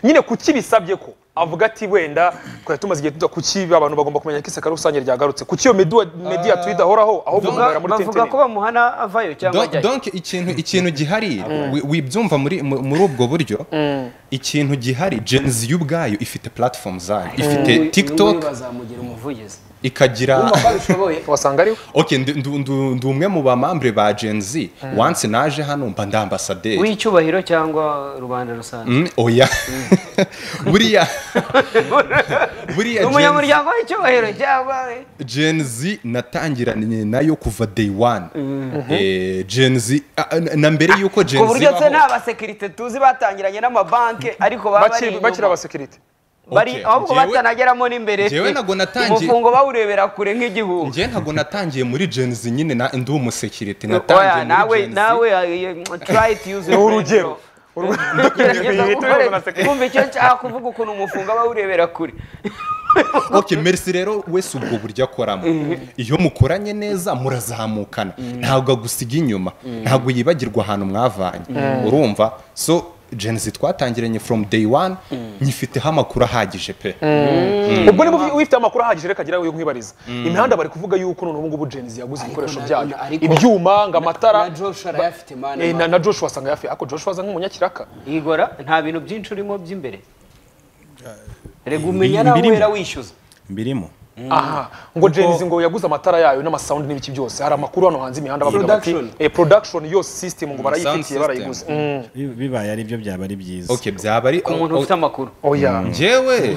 nyine kuki bisabye ko avuga ati wenda twari tumaze igihe tuza kuki abantu bagomba kumenya ko isaka rusange ryagarutse kuki iyo media, media tuyidahoraho ahubwo muhera muri bavuga tenteni ko bamuhana avayo cyangwa Don- ajyayo donc ikintu ikintu gihari wi- wibyumva muri mu- muri ubwo buryo ikintu gihari Gen Z yo ubwayo ifite platform zayo ifite TikTok bazamugira umuvugizi ikagira wumva ko abishoboye wasanga ariwe okay ndi- ndu- ndu- ndi umwe mu bamambre ba Gen Z once naje hano mba ndi ambassadeur w'icyubahiro cyangwa rubanda rusange Mm, oya buriya buriya Gen Z- umunyamuryango w'icyubahiro cyangwa Gen Z natangiranye nayo kuva day one Eh, Gen Z ah, ah, na mbere yuko Gen ku Z buryo se baho- nta basekirite tuzi batangiranye n'amabanki ariko baba bari Bakiri- inyuma. bakiri abasekirite bari Okay. ahubwo Njyewe- batanageramo n'imbere Njyewe ntabwo natangiye- umufungo bawurebera kure nk'igihugu njye ntabwo natangiye muri Gen Z nyine na ndi umusekirite oya natangiye muri nawe Gen Z nawe uh, try to use ni your urugero brain. Gerageza gukore- urugero kumva icyo nshaka kuvuga ukuntu umufungo aba awurebera kure okay merci rero wese ubwo buryo akoramo iyo mukoranye neza murazamukana ntabwo agusiga inyuma ntabwo yibagirwa ahantu mwavanye urumva so Gen Z twatangiranye from day one nyifiteho amakuru ahagije pe ubwo niba ufi- ufite amakuru ahagije reka agira yo nkwibariza imihanda bari kuvuga yuko none ubu ngubu jenzi yaguze ibikoresho na- byayo na- ariko- ibyuma ngo amatara na joshua arayafite mani Eh, na na joshua asanga yafi ako joshua aza nk'umunyakiraka igora nta bintu byinshi urimo by'imbere rega umenya nawe Ibirimo. uhera wishyuza mbirimo aha ngo jenzi ngo yaguze amatara yayo n'amasawundi n'ibiki byose hari amakuru hano hanze imihanda bavuga bati Production. eh, production yose system ngo barayifitiye system. barayiguze Mm, Bi- bibaye ari byo byaba ari byiza okay byaba ari umuntu ufite amakuru oya njyewe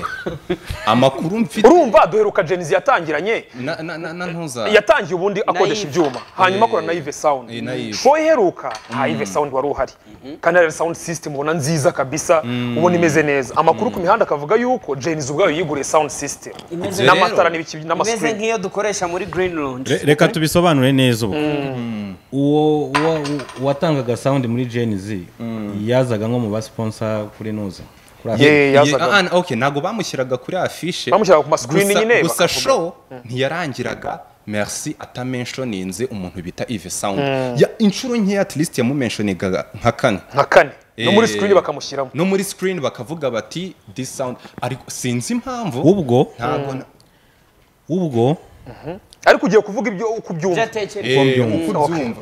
amakuru mfite urumva duheruka jenzi yatangiranye na na na na ntuza yatangiye ubundi akodesha Naive. ibyuma hanyuma akora Eh, naive sound eh, Naive. show iheruka nta ive sound wari uhari kandi ari sound system ubona nziza kabisa ubona imeze neza amakuru ku mihanda akavuga yuko jenzi ubwayo yiguriye sound system Imeze n'amatara rero. n'ibiki imeze n'amasikirini nk'iyo dukoresha muri green lounge Re- reka tubisobanure neza ubu uwo uwa- u- uwatangaga sound muri Gen Z yazaga nko mu basiponsa kuri nuza kuri Afurika. Ye- yazaga. Ye- ah, ah, okay ntabwo bamushyiraga kuri afishe Bamushyiraga ku mascreen Gusa- nyine, gusa bakavuga. show ntiyarangiraga merci atamenshoninze umuntu bita Yves Sound Ya- inshuro nkeya at least yamumenshoningaga nka kane nka kane no muri Eh, screen bakamushyiramo no muri screen bakavuga bati this sound ariko sinzi impamvu ubwo ntabwo na- ubwo ariko ugiye kuvuga ibyo ku byumva byatekereza Eh, mbyumva. uko ubyumva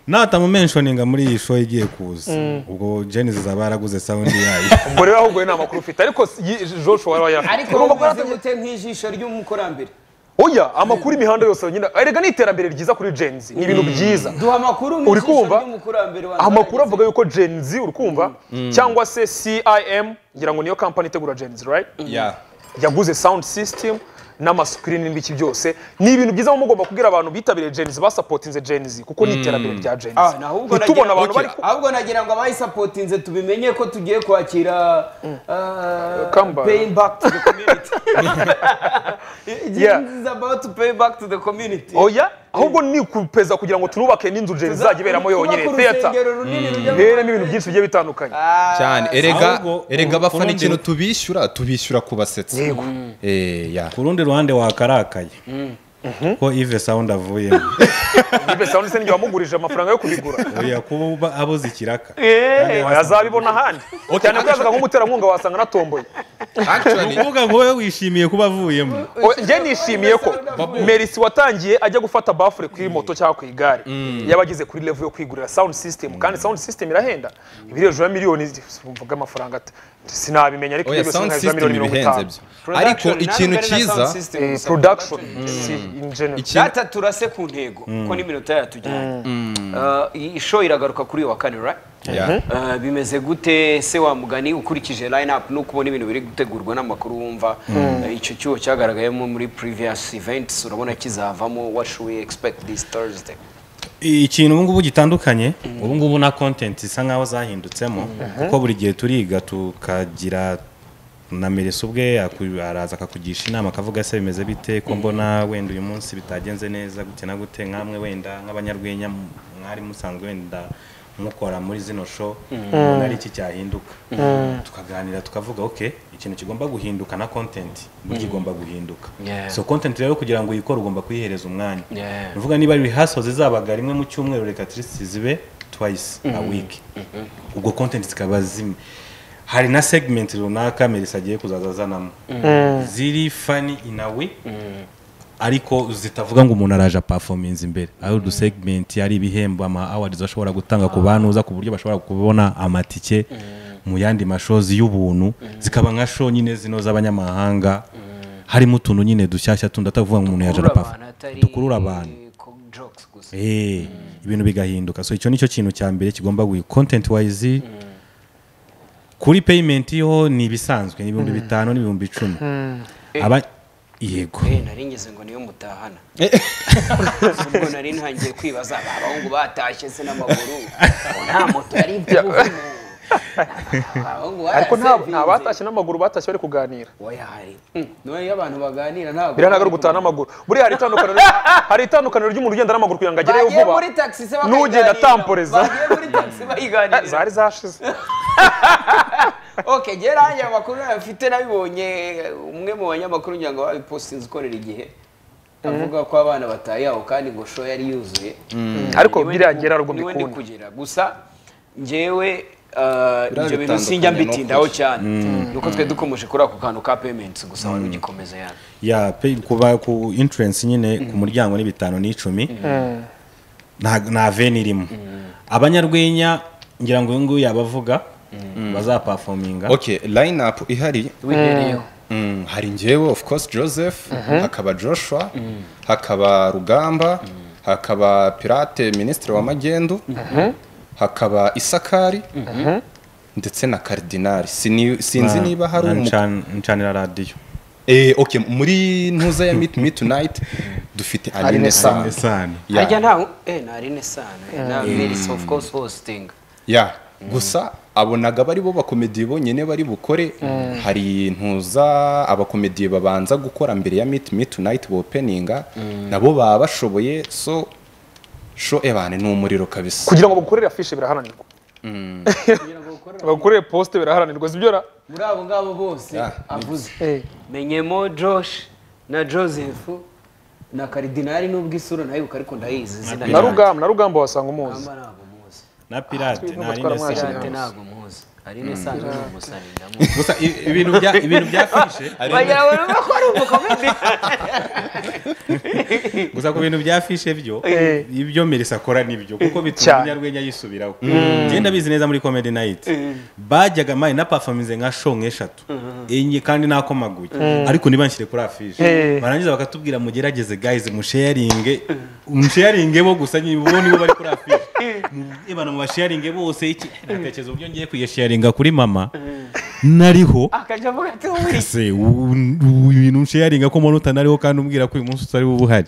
natamumenshoninga muri iyi show igiye kuza ubwo Gen Z izaba yaraguze sound yayo ubwo rero ahubwo nta makuru ufite ariko si- yi- joshua wari wayafite ariko Urumva ko bamaze yaratangiye- gute nk'ijisho ry'umukurambere oya amakuru imihanda yose nyine erega ni iterambere ryiza kuri jenzi ni ibintu byiza duha amakuru Uri nk'ijisho kumva? ry'umukurambere wanjye amakuru avuga yuko jenzi uri kumva cyangwa se cim ngira ngo niyo kampani itegura jenzi right yeah yaguze sound system n'amasikirini n'ibiki byose ni ibintu byiza muba mugomba kubwira abantu bitabiriye jenzi basapotinze jenzi kuko ni iterambere rya Ah, jenzi na ahubwo ntitubona nagira- abantu Okay. bari ku- ahubwo nagira ngo abayisapotinze tubimenye ko tugiye kwakira uh, Come back. paying back to the community Yeah. This is about to pay back to the community oya ahubwo ni ukupeza kugira ngo tunubake n'inzu jenzi izajya iberamo yonyine Twubake theater urusengero runini rujyamo iberemo ibintu byinshi bigiye bitandukanye cyane erega ahubwo- erega ku- abafana kurundi- ikintu tubishyura tubishyura kubasetsa Yego. eh yeah ku rundi ruhande wakarakaye ko Yves Sound avuyemo ibe sound system wamugurije amafaranga yo kubigura oya kuba abuze ikiraka yazabibona ahandi cyane ko yazaga nk'umuterankunga wasanga anatomboye actually ukuvuga ngo wowe wishimiye kuba avuyemo O- njye nishimiye ko merisi watangiye ajya gufata bafure kuri moto cyangwa ku igare yaba ageze kuri level yo kwigurira sound system kandi sound system irahenda iba iri hejuru ya miliyoni mvuga amafaranga ata- sinabimenya ariko oya ibyo sound sinabimenya system ibihenze byo ariko Production, ikintu nawe mbere na cyiza sound system Eh, gusa. production si in general ikintu data turase ku ntego kuko n'iminota yatujyanye Uh, isho iragaruka kuri uyu wa kane right Yeah. Uh, bimeze gute se wa mugani ukurikije line up nuko ubona ibintu biri gutegurwa n'amakuru wumva Uh, icyo cyuho cyagaragayemo muri previous events urabona kizavamo what should we expect this thursday ikintu ubu ngubu gitandukanye ubu ngubu na content isa nkaho zahindutsemo kuko buri gihe turiga tukagira na merese ubwe aku- araza akakugisha inama akavuga se bimeze bite ko mbona wenda uyu munsi bitagenze neza gute na gute nkamwe wenda nk'abanyarwenya m- mwari musanzwe wenda mukora muri zino show mbona ari iki cyahinduka tukaganira tukavuga ok ikintu kigomba guhinduka na content burya igomba guhinduka Yeah. so content rero kugira ngo uyikore ugomba kuyihereza umwanya Yeah. uvuga niba rehearsal zizabaga rimwe mu cyumweru reka turi zibe twice a week ubwo content zikaba zimwe hari na segment runaka melisa agiye kuzaza azanamo ziri fani inawe ariko zitavuga ngo umuntu araje performance imbere ari udusegmenti ari ibihembo ama awards bashobora gutanga ku banuza ku buryo bashobora kubona amatike mu yandi mashozi y'ubuntu zikaba nka show nyine zino z'abanyamahanga harimo utuntu nyine dushyashya tundi atavuga ngo umuntu yaje abantu performance atari dukurura abantu ku jokes gusa Eh, ibintu bigahinduka so icyo nicyo kintu cya mbere kigomba guhi content wise kuri payment ho ni ibisanzwe ni ibihumbi bitanu n'ibihumbi icumi aba yego Eh, nari ngeze ngo niyo mutahana ubwo nari ntangiye kwibaza aba bahungu batashye se n'amaguru nta moto yari ibyo ariko nta nta batashye n'amaguru batashye bari kuganira oya hari noneho iyo abantu baganira ntabwo biriya ntabwo ari ugutaha n'amaguru buriya hari itandukaniro hari itandukaniro ry'umuntu ugenda n'amaguru kugira ngo agereyo bagiye vuba muri taxi se bakayiganira n'ugenda atamporeza bagiye muri taxi Eh, bayiganira zari zashize ok gera hariya amakuru afite nabibonye umwe mu banyamakuru ngira ngo babipostinze ukorera igihe avuga ko abana bataye aho kandi ngo show yari yuzuye ariko Niwe biriya ndi- gera rwo niwe ndi mbikunda kugera gusa njyewe uh, ibyo bintu bitandukanye sinjya mbitindaho n'ukuri. cyane ni uko twe dukomeje kuri ako kantu ka payments gusa wari ugikomeza yani ya pay kuba ku entrance nyine ku muryango ni bitanu n'icumi nta nta veni irimo abanyarwenya ngira ngo uyu nguyu yabavuga bazapafominga ok line up ihari wihereyeho Mm, hari njyewe of course joseph hakaba joshua hakaba rugamba hakaba pirate minisitiri w'amagendu hakaba isakari ndetse na karidinari Sini- sinzi niba hari Na- na umu nchan- ncanira radiyo Eh, okay, muri ntuza ya meet me tonight dufite aline Aline sana isano Yeah. harya nta eh nari nesano na Melis of course hosting ya gusa abonaga bari bo bakomediye bonyine bari bukore hari ntuza abakomediye babanza gukora mbere ya meet me tonight openinga nabo baba bashoboye so sho ebane ni umuriro kabisa kugira ngo bagukorere afishe biraharanirwa bagukorere posite biraharanirwa zibyora muri abo ngabo bose Yeah, avuze menyemo josh na joseph na karidinari n'ubwo isura ntayibuka ariko ndayizi izina na ryayo. rugamba na rugamba wasanga umuzi Rugamba ntabwo muzi na pirate na batwara Aline amwashi. Sano. Pirate ntabwo muzi ari nesano ni umusani ndamuzi gusa i- ibintu bya ibintu bya fishe bagira ngo numve ko ari umukomedi gusa ku bintu bya fishe byo ibyo Melissa akora nibyo kuko bituma Cyane. umunyarwenya yisubiraho njye ndabizi neza muri comedy night bajyaga mayi na performance nka show nk'eshatu enye kandi nakomaguye ariko ntibanshyire kuri afishe barangiza bakatubwira mugerageze guys musharinge musharinge bo gusa nyine bo nibo bari kuri afishe ibana mu basharinge bose iki natekereza uburyo ngiye kuyasharinga kuri mama nariho akajya avuga ati "Wuri." se u- u- ibintu nsharinga ko mbona utanariho kandi umbwira ko uyu munsi utari bube uhari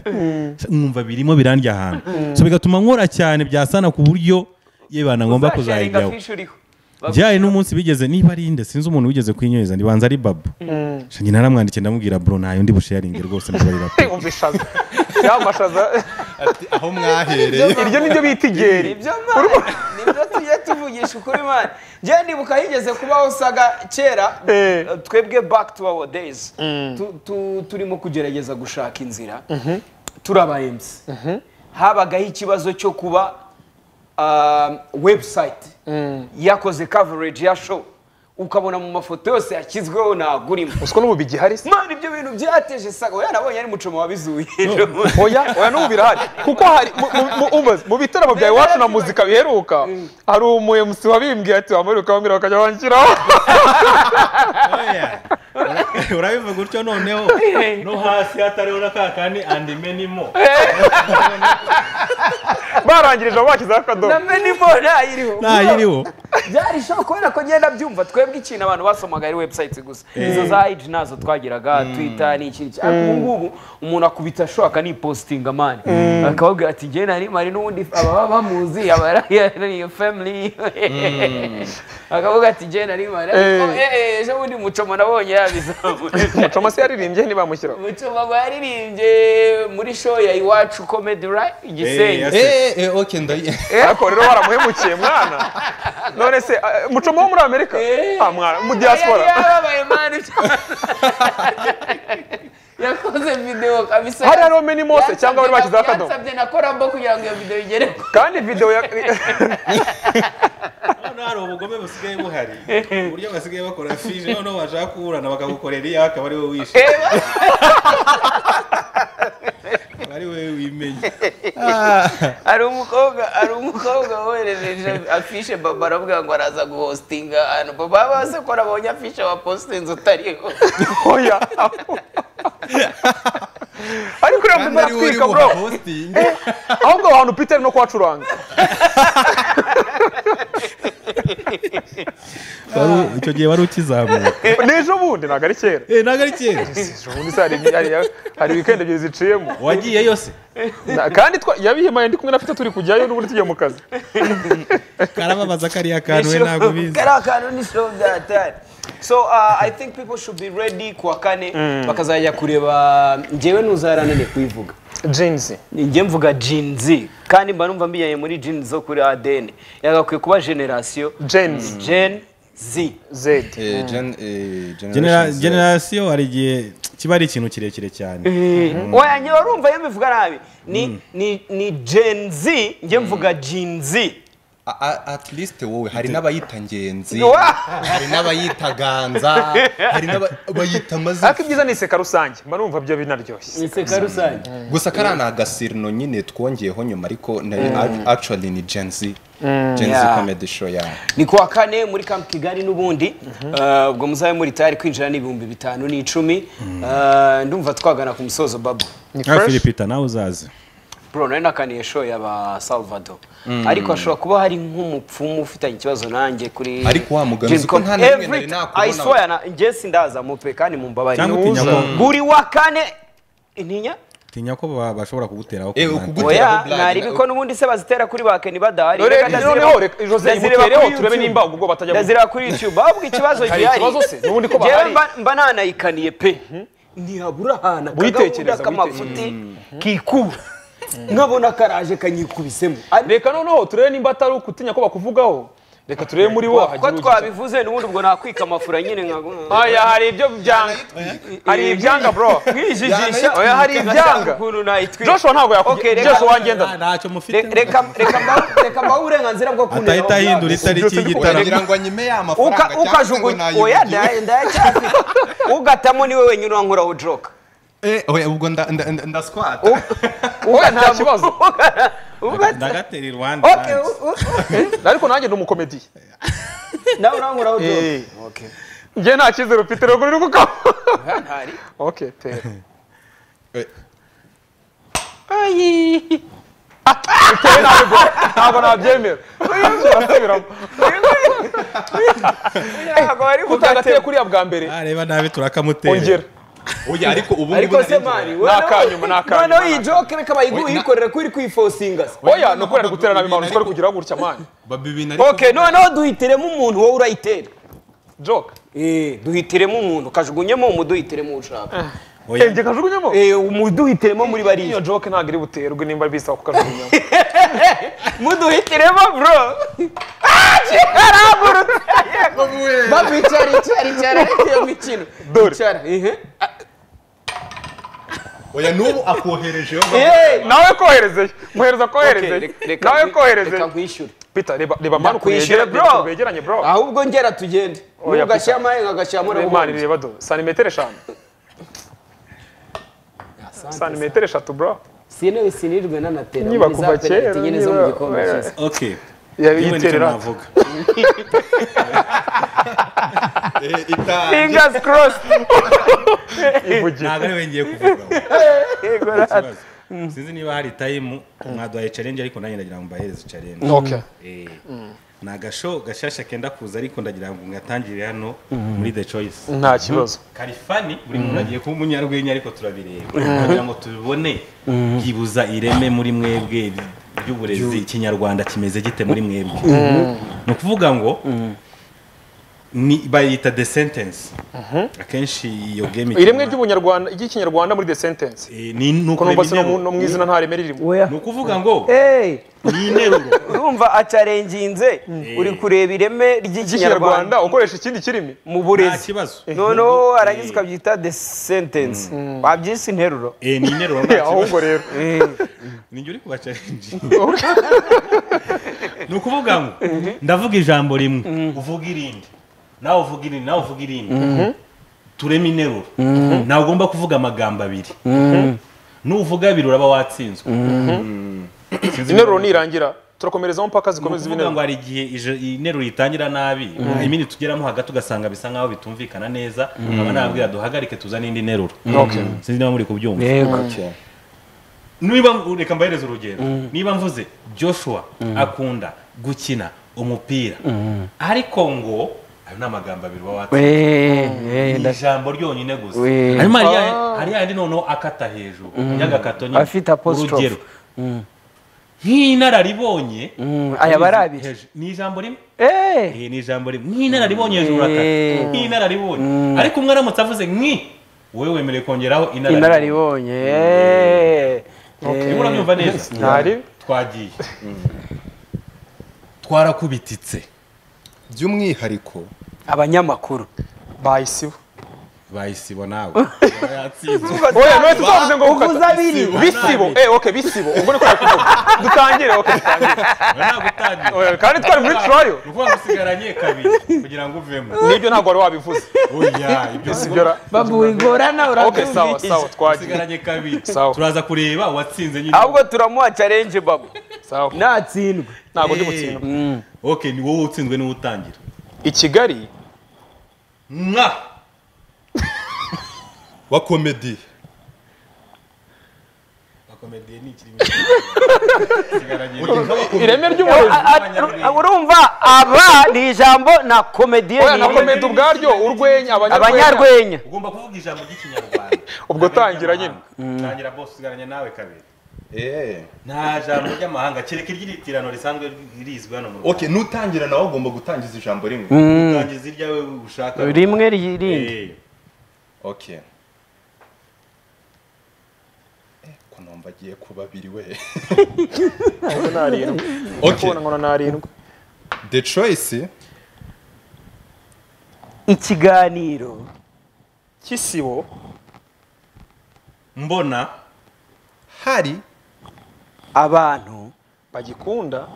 nkumva birimo birandya ahantu so bigatuma nkora cyane byasana ku buryo yebana ngomba Uzasharinga kuzayijyaho fishi uriho byari n'umunsi bigeze niba ari nde sinzi umuntu wigeze kwinyuriza ndibanza ari babu shangi naramwandikiye ndamubwira bro ntayo ndi busharinge rwose ndabarira pe umva ishaza ya mashaza aho mwahereye iryo ni ryo bita igeri nibyo mani nibyo tujya tuvugisha ukuri mani njyewe ndibuka higeze kubaho saga kera Eh. twebwe back to our days Tu- tu- turimo kugerageza gushaka inzira turi aba MC habagaho ikibazo cyo kuba um, website yakoze coverage ya show ukabona mu mafoto yose yashyizweho nagurimo usiko n'ubu bigihari se mani ibyo bintu byateje saga oya nabonye ari mucomo wabizuye oya oya n'ubu birahari kuko hari mu- mu- mu- umbaze, mu bitaramo bya iwacu na muzika biheruka hari umu MC wabimbwiye ati wamuheruka wambwira bakajya banshyiraho urabivuga utyo noneho no hasi hatariho na kakandi andi menimo barangirije abo bashyizeho akadomo na menimo ntayiriho ntayiriho byari shock kubera ko ngenda byumva twebwe ikintu abantu basomaga ari website gusa izo za age nazo twagiraga twitter ni iki ariko ubu ngubu umuntu akubita show akanipostinga mani akababwira ati njye nari mari n'ubundi ababa bamuzi aba ari family akavuga ati njye nari mari ariko Eh. eh, eh, ejo bundi mucomo nabonye yabizamuye mucoma se yaririmbye ntibamushyiraho mucomo ngo yaririmbye muri show ya iwacu comedy right igisenyi Eh, eh eh okay ndayi ariko rero baramuhemukiye mwana none se eh, mucoma wo muri amerika Eh. Ah, mwana mu yari diaspora yababaye mani yakoze video kabisa Hari hariho mini mose cyangwa bari bashyizeho akadomo. yansabye na korambo kugira ngo iyo video igere ku- kandi video ya nta hari ubugome busigaye buhari uburyo basigaye bakora fije noneho bashaka kuburana bakagukorera iyawe akaba ari wowe wishe Akaba ari wowe wimenye hari umukobwa hari umukobwa woherereje afishe baba aravuga ngo araza guhositinga ahantu baba bose ko arabonye afishe wa positinze utariho oya ariko uriya muntu ari we uri atwika bro buhostinge ahubwo aho hantu peter no kuhacuranga Wari- icyo gihe wari ukizamuka ni ejo bundi ntabwo ari kera Eh, ntabwo ari kera ejo bundi se hari hari- hari weekend ebyiri ziciyemo wagiye yose Na- kandi twa- yabihimaye ndi kumwe na peter turi kujyayo n'ubundi tugiye mu kazi karababaza kariya kantu we ntabwo ubizi kariya kantu ni show byatari so uh, i think people should be ready kuwa kane bakazajya kureba njyewe ntuzaranane kuyivuga jeans njye mvuga jinzi kandi mba numva mbijyanye muri jinzi zo kuri adn yagakwiye kuba generasiyo jeans gen z z Eh, gen- eh, Genera- Generation Z. generasiyo hari igihe kiba ari ikintu kirekire cyane oya njye warumva iyo mbivuga nabi ni ni ni gen z njye mvuga jinzi A- a- at least wowe hari n'abayita ngenzi Wa! hari n'abayita ganza hari n'abayita amazina ariko ibyiza ni iseka rusange mba numva byo binaryoshye inseka rusange gusa kariya ni agasirino nyine twongeyeho nyuma ariko nari act- actually ni gen z gen z Yeah. comedy show yawe ni kuwa kane muri camp kigali n'ubundi Eh, ubwo muzabe muri tayari kwinjira n'ibihumbi bitanu n'icumi Eh, ndumva twagana ku musozo babo ni nka fresh filipita nawe uzaze bro nari nakaniye show yaba salvador ariko hashobora kuba hari nk'umupfumu ufitanye ikibazo nanjye kuri Ariko wa mugabo, Jim uzi ko Com- nta na rimwe Every- nari nakubona. I swear na njye sindaza mupe kandi mumbabarire cyangwa utinya ko buri wa kane intinya utinya ko ba- bashobora kuguteraho Eh, kumanda. ukugu- Gutera oya blague, naribi ko n'ubundi se bazitera kuri bakeni badahari None- Reka ndazireba- noneho reka- Jose, ndazireba imutereho, kuri turebe YouTube. nimba ubwo bwo batajya ndazireba kuri youtube ahubwo ikibazo Hari gihari ikibazo se? N'ubundi ko Njyewe bahari. mba- mba nanayikaniye pe ntihabura ahantu akagahunda Witekereza, k'amafuti kikura nkabona karaje kanyikubisemo reka noneho turebe nimba atari ukutinya ko bakuvugaho reka turebe muri bo ko hagira ugira twabivuze n'ubundi ubwo nakwika amafura nyine nka oya hari ibyo byanga hari ibyanga bro nkwijijisha oya hari ibyanga ukuntu nayitwika joshua ntabwo Okay, yakubwiye reka- joshua wangendana Ah, ntacyo mufite Re- reka reka mbahe- reka mbahe uburenganzira bwo kunera atahita ahindura itariki y'igitaramo kugira ngo nyime ya Uka- mafaranga cyangwa se ngo ukajugunya nayimugiwe. oya ndaya- ndayacyafite ugatamo niwe wenyine urankuraho joroka Eh, oya ubwo nda- nda- nda- ndaswata oya nta kibazo ndagatera i rwanda nanjye. ariko nanjye ni umukomediye nawe urankuraho joroka njye nta cyizere ufite rero uri kukaho ntari okay pera Eh, pera ntabwo ntabwo nabyemera urasubiramo ntabwo bari utagateye kugatema kuriya bwa mbere areba nabi turakamutera ongera oya ariko ubu ngubu ariko se nari- mani Ni akanyuma, ni akanyuma, noneho ni iyi joke reka bayiguhe uyikorera ko uri kwifosinga se oya ni ukuri ari gutera nabi mpamvu twari kugira gutya mani babi ibintu ariko okay noneho duhitiremo umuntu wowe urayitera joke Eh, duhitiremo umuntu kajugunyemo umuduhitiremo uwo ushaka Oya. njye kajugunyemo Eh, umuduhitiremo muri bariya iyo joke ntabwo iri buterwe nimba bisaba kukajugunyamo muduhitiremo bro babu icara icara icara iyo mikino Dore. icara ihe oya n'ubu akohereje yo Eh, nawe koherezeye muhereza okay, koherezeye reka- reka nawe nkwi- reka koherezeye nkwishyure pita reba reba mani ukuntu Nakwishyura, yegera- bro. ukuntu begeranye bro ahubwo ngera tugende Oya, nugashyira amahenga agashyiramo mani reba do santimetero eshanu santimetero eshatu bro sintebe sinirwe n'anatera Niba kuva kera, nyine zo mu niba- gikombe oya. cy'isi okay yewe nicyo yabiyiterera navuga Eh, ita- fingers crossed ivugiye ntabwo ari we ngiye kuvuga ikibazo. sinzi niba hari tayimu mwaduhaye challenge ariko nanjye ndagira ngo mbahereze challenge okay Eh, ni agasho gashasha kenda kuza ariko ndagira ngo ngatangire hano muri the choice nta kibazo karifani buri muntu agiye kuba umunyarwenya ariko turabireba kugira ngo tubibone byibuza ireme muri mwebwe ry'uburezi ikinyarwanda kimeze gite muri mwebwe ni ukuvuga ngo ni bayita the sentence akenshi iyo game iremwe ry'ubunyarwanda ry'ikinyarwanda muri the sentence Eh, ni ni ko numva se no mu- ukurema no mu izina nta reme ririmo oya ni ukuvuga ngo hey ni interuro urumva acarenginze uri kureba ireme ry'ikinyarwanda ikinyarwanda ukoresha ikindi kirimi mu nta burezi kibazo noneho arangiza ukabyita the sentence wabyise interuro Eh, ni interuro nta kibazo ahubwo rero ni uri kubacarenji ni ukuvuga ngo ndavuga ijambo rimwe uvuga irindi nawe uvuga irindi nawe uvuga irindi turema interuro ntabwo ugomba kuvuga amagambo abiri nuvuga abiri uraba watsinzwe interuro nirangira turakomerezaho mpaka zikomeza kuvuga ngo ibinero hari igihe ije- iyi nteruro itangira nabi iminsi tugeramo hagati ugasanga bisa nk'aho bitumvikana neza nkaba nabwira duhagarike tuzane indi nteruro sinzi niba muri kubyumva niba reka mbahereze urugero niba mvuze joshua akunda gukina umupira ariko ngo ayo ni amagambo abiri uba watsinze ni ijambo ryonyine gusa Wee. hanyuma hari ya- hari yandi noneho akata hejuru y'agakato nyine Afite apostrophe. urugero nk'inararibonye aya aba ari abiri hejuru- ni ijambo rimwe Eh, Eh, ni ijambo rimwe nk'inararibonye hejuru Eh. urakata nk'inararibonye ariko umwe aramutse avuze nk'i wowe wemerewe kongeraho inararibonye inararibonye eh, niba eh. urabyumva neza ntari twagiye twarakubititse by'umwihariko abanyamakuru bayisibo bayisibo nawe yatsinzwe oya none tuzavuze ngo uvuze hukata abiri bisibo eh oke bisibo ubwo niko nari kuvuga dutangire oke dutangire ntabwo utangiye Oya, kandi twari muri turayo ni ukuvuga ngo usigaranye kabiri kugira ngo uvemo nibyo ntabwo wari wabivuze oya ibyo si sibyo ra babu wigorana oke sawa sawa twagiye usigaranye kabiri Sawa. turaza kureba uwatsinze nyine ahubwo turamuha challenge babu sawa natsindwe ntabwo ndi Eh. gutsindwa ok ni wowe utsinzwe niwe utangira i kigali mwa wa komedi akomediye ni ikirimo ireme ry'umurezi urumva aba ni ijambo na komediye oya na komedi ubwaryo urwenya abanyarwenya abanyarwenya ugomba kuvuga ijambo ry'ikinyarwanda ubwo tangira nyine tangira bose usigaranye nawe kabiri nta jambo ry'amahanga kereka iry'iritirano risanzwe rizwi hano mu rwanda ok n'utangira nawe ugomba gutangiza ijambo rimwe utangiza iryawe ushaka rimwe ririndi Eh, ok Eh, kunomba agiye ku babiri we narindwi ok kubona nkona narindwi the choice ikiganiro kisibo mbona hari abantu bagikunda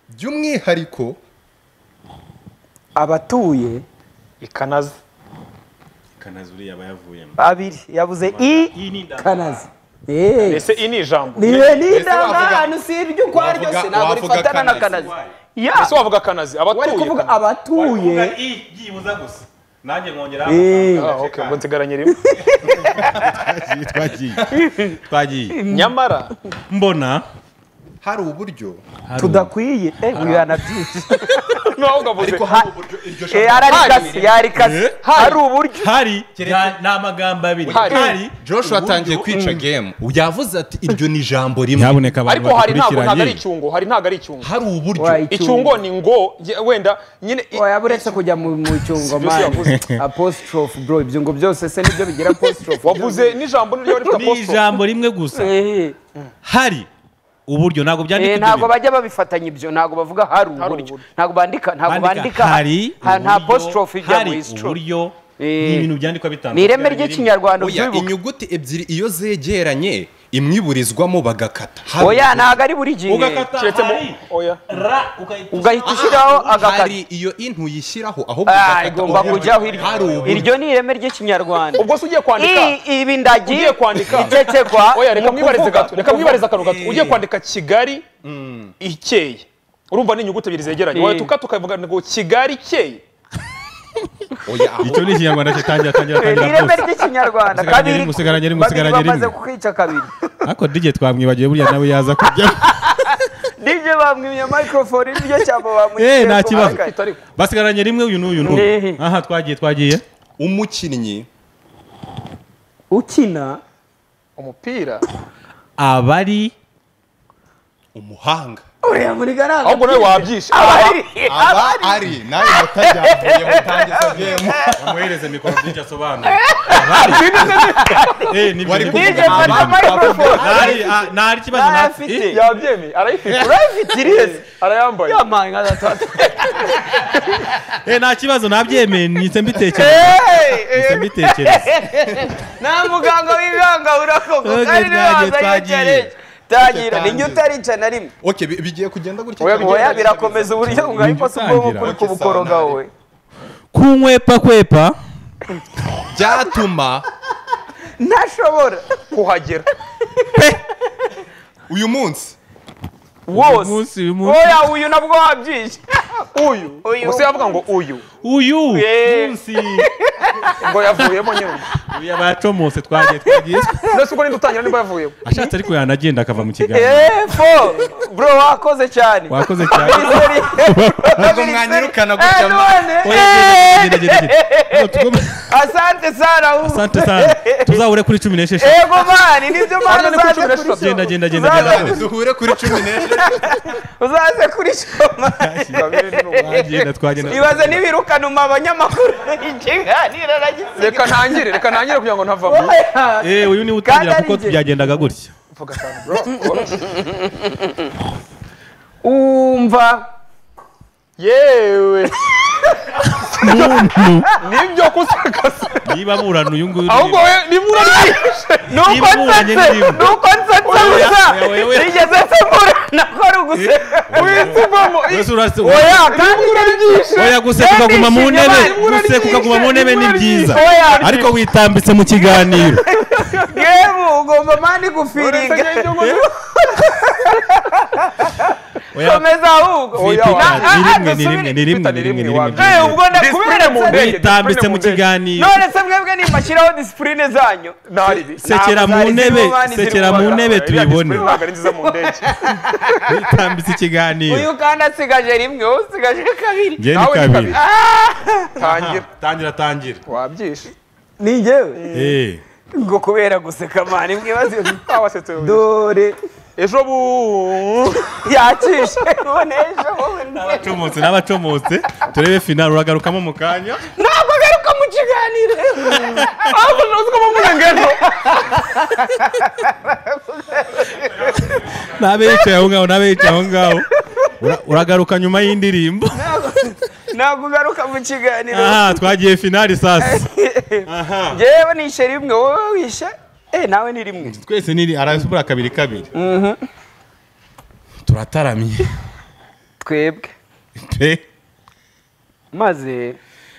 by'umwihariko abatuye ikanazi kanazi uriya aba yavuyemo babiri yabuze iyi ni inda- ikanazi Eh, ese iyi ni ijambo niwe Ese wavuga- n'indangano si iryo ukwaryo wavuga- se ntabwo wavuga rifatana na kanazi. kanazi ya ese wavuga kanazi wari abatuye kuvuga Kanazi. Wari abatuye kuvuga i byibuza gusa nanjye nkongeraho Eh. amagambo. Ah, okay, ubwo nsigaranye rimwe twagiye twagiye nyamara mbona hari uburyo tudakwiye eh uyu yanabyutse nawe ugavuze hari uburyo iryo eh jambo yararikase yararikase hari uburyo hari nta- ni amagambo abiri Hari. hari joshua atangiye kwica game yavuze ati iryo ni ijambo rimwe nyabuneka abantu ariko hari ntabwo ntabwo ari bakurikiranye icyungo hari ntabwo ari icyungo hari uburyo Wayi. icyungo ni ngo ye- wenda nyine i- oya buretse kujya mu mu cyungo Byose yavuze. mani apostrophe bro ibyo ngo byose se nibyo bigira apostrophe wavuze n'ijambo niryo rifite ni apostrophe ijambo rimwe gusa eh hari uburyo ntabwo byandika eh ibyo ntabwo bintu. bajya babifatanya ibyo ntabwo bavuga hari uburyo uburyo. ntabwo bandika ntabwo bandika hari ha- nta uburyo- apostrophe ijya hari muri stro uburyo Eh. ni ibintu byandikwa ni bitandukanye ireme ry'ikinyarwanda oya ubyibuka inyuguti ebyiri iyo zegeranye imwiburizwamo bagakata Hari oya ntabwo ari buri gihe ugakata kiretse mu hari oya ra ugahita ugahita ushyira- ushyiraho agakata hari iyo intu yishyiraho ahubwo Ah, ugakata igomba uburyo. kujyaho hari iryo uburyo iryo ni ireme ry'ikinyarwanda ubwo se ugiye kwandika I- ibi ndagi Ugiye kwandika. icecekwa oya reka mu mwibarize kuvuga. gato reka mwibarize akantu gato ugiye kwandika kigali ikeye urumva ni inyuguti ebyiri zegeranye Eh. wahita tukavuga ngo kigali ikeye oya aho icyo ni ikinyarwanda cye tangira tangira Eh, ni tangira ireme rwose ry'ikinyarwanda Usigaranye rimwe, usigaranye rimwe, babiri usigaranye bamaze rimwe. kukwica kabiri ariko dj twamwibagiwe buriya nawe yaza kujyaho nibyo bamwimye microphone nibyo cyabo Eh, bamwimye nta kibazo. Ifite ariko basigaranye rimwe uyu n'uyu n'uyu Eh. aha twagiye twagiye umukinnyi ukina umupira abari umuhanga uriya muri garanga ahubwo nawe wabyishe abari aba ari nawe mutajyavuye mutangiza game amuhereze mikoro dj asobanura Eh, nibyo, Wari nibyo. dj kuvuga fata abantu- microphone Ntari- ah, ntari ikibazo Nta ntafite afite. Eh, yabyemeye arayifite urayifite irihese arayambaye yampaye nka gatatu eh, nta kibazo nabyemeye nitse mbitekereza nitse mbitekereza nta muganga w'ibanga urakoka Twagiye, kandi tangira. niwe wazanye challenge tangira twagiye, twagiye. ni utarica na rimwe ok bi- bigiye kugenda gutya Oya, cyangwa- oya birakomeza uburyo ngo ariko si ubwonko kuri kubukoroga wowe kunkwepa kwepa byatuma ntashobora kuhagera uyu munsi wose munsi, uyu munsi. oya uyu nabwo wabyije uyu Uyu. gusa yavuga ngo uyu uyu Eh. munsi ngo yavuyemo nyine uyu abacomotse twagiye twagiye ndetse ubwo ninde utangira niba yavuyemo ashatse ariko yanagenda akava mu kiganiro epfo bro wakoze cyane wakoze cyane ntabwo mwanyirukana gutya Eh, mwa- none, Oya, eh, genda, genda, genda, genda. Ngo tugome- asante sana ubu. asante sana tuzahure kuri cumi n'esheshatu yego mani nibyo mani Hano ni kuri uzaze cumi na kuri show esheshatu. genda genda genda genda Uzaza- duhure kuri cumi n'ebyiri uzaze kuri show mani twagenda twagenda ibaze n'ibirukana abanyamakuru ikiganiro nagize reka ntangire reka ntangire kugira ngo ntavamo Eh, uyu ni utangira Kandi ari kuko njye. byagendaga gutya umva yewe nibyo kusakasa niba murana uyu nguyu ahubwo we nimura ryishe nuko Imburanye nsetse n'irimo. nuko nsetse gusa nigeze nsemburana ko ari uguseka uhita uvamo Mbese urase- oya kandi nimura ryishe oya guseka ukaguma mu Ndishimye, ntebe bari muri guseka ukaguma mu ntebe ni muri byiza oya ariko witambitse mu kiganiro yewe ugomba mani gufiringa oya komeza ahubwo Oya, Na- ah, ni rimwe ni rimwe ni rimwe ni rimwe ni rimwe Eh, ubwo Discipline mu ndakubera ndege witambitse mu kiganiro none se mwebwe nimashyiraho disipurine zanyu ntaribi sekera mu Ntabwo zari ntebe zirimo mani, sekera zirimo mu mani. ntebe tuyibone ntabwo ari nziza mu ndege witambitse ikiganiro uyu kandi asigaje rimwe wowe usigaje kabiri njye ni nawe ni kabiri kabiri tangira tangira tangira wabyishe ni njyewe Eh, ngo kubera guseka mani mwibaze twabasetse wowe dore ejo bu yacishe none ejo wowe nde- abacomotse n'abacomotse turebe finale uragarukamo mu kanya ntabwo agaruka mu kiganiro ahubwo ntuzi ko bamuze ngo ejo n'abe yicaye aho ngaho n'abe yicaye aho ngaho Ura- uragaruka nyuma y'indirimbo ntabwo ugaruka mu kiganiro aha twagiye finale sasa njyewe nishe rimwe wowe wishe eh nawe ni rimwe twese ni arasubura kabiri kabiri turataramye twebwe pe maze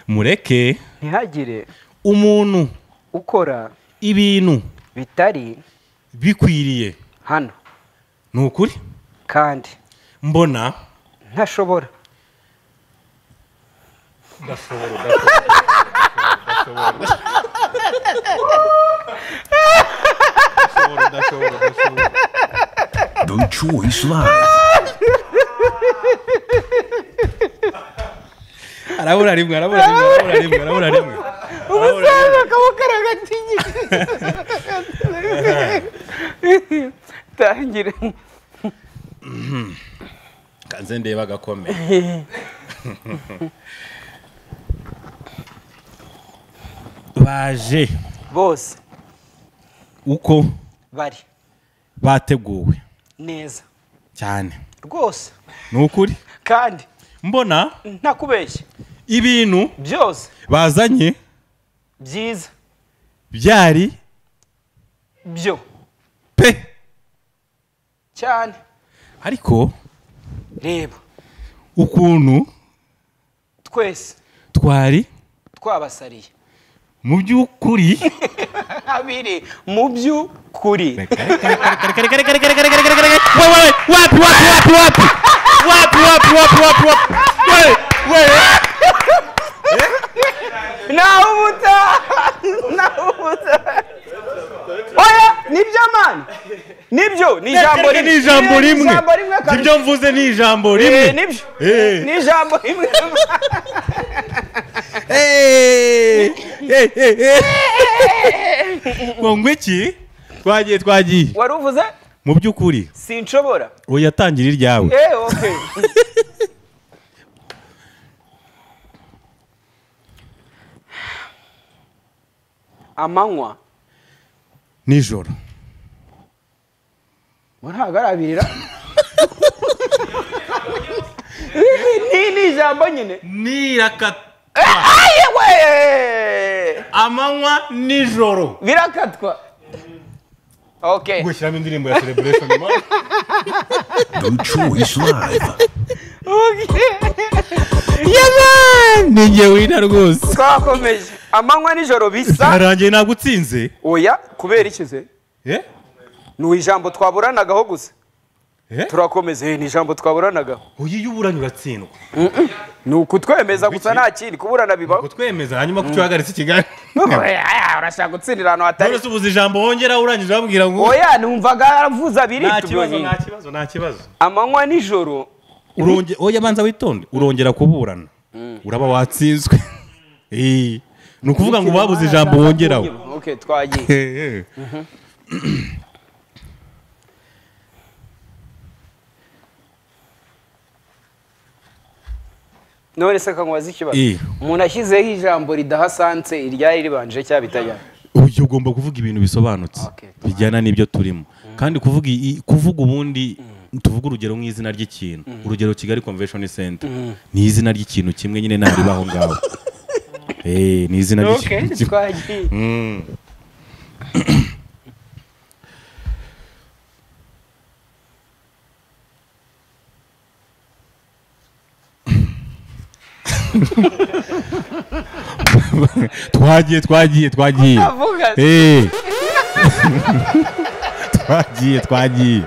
mureke ntihagire umuntu ukora ibintu bitari bikwiriye hano ni ukuri kandi mbona ntashobora Don't choice live. arabura rimwe arabura rimwe arabura rimwe arabura rimwe umusaza akaba akaragatinye tangire kanze ndeba agakomeye baje bose uko bari bateguwe neza cyane rwose ni ukuri kandi mbona ntakubeshye ibintu byose bazanye byiza byari byo pe cyane ariko reba ukuntu twese twari twabasariye mu by'ukuri abiri mu by'ukuri nawe umuta nawe umuta oya nibyo mani nibyo ni ijambo rimwe ni ijambo Ni rimwe ijambo rimwe kabisa. ibyo mvuze ni ijambo rimwe Eh, nibyo Eh. ni ijambo rimwe Eh, eh, eh, eh. ngo ngwiki twagiye twagiye wari uvuze mu by'ukuri sinshobora ubu yatangira iryawe eh okay amanywa nijoro ngo ntabwo ari abirira ni ni ijambo nyine nirakata yewe amanywa nijoro birakatwa okay gushyiramo indirimbo ya celebration man. Blue Choice Live. ni njye wina rwose twakomeje amanywa nijoro bisa byarangiye ntabwo utsinze oya kubera ikize Eh? ni ijambo twaburanagaho gusa Eh? turakomeza eh, ni ijambo twaburanagaho uyu iyo uburanye uratsindwa ni ukutwemeza gusa nta kindi kuburana bibaho kutwemeza hanyuma ko uhagaritse ikiganiro Oya, urashaka gutsindira ahantu hatari none se ubuze ijambo wongera urangije urambwira ngo oya numvaga yaravuze abiri nta kibazo tubonye. nta kibazo nta kibazo amanywa nijoro uronge oya banza witonde urongera kuburana uraba watsinzwe Eh, ni ukuvuga ngo babuze ijambo wongeraho okay twagiye Eh, eh. none se kankubaza ikibazo Eh. umuntu ashyizeho ijambo ridahasanse iryari ribanje cyangwa bitajyana uyu ugomba kuvuga ibintu bisobanutse Okay. bijyana n'ibyo turimo kandi kuvuga i- kuvuga ubundi tuvuga urugero nk'izina ry'ikintu urugero kigali convention center ni izina ry'ikintu kimwe nyine ntariba aho ngaho Eh, ni izina okay ry'ikintu kimwe twagiye twagiye twagiye twagiye avuga Eh. twagiye twagiye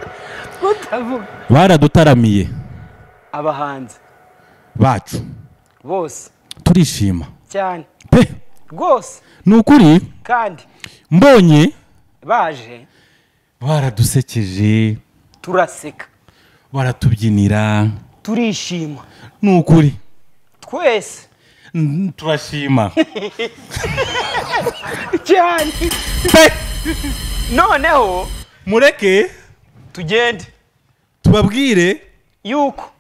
utavuga baradutaramiye abahanzi bacu bose turishima cyane pe rwose ni ukuri kandi mbonye baje baradusekeje turaseka baratubyinira turishima ni ukuri twese Mm, turashima cyane noneho mureke tugende tubabwire yuko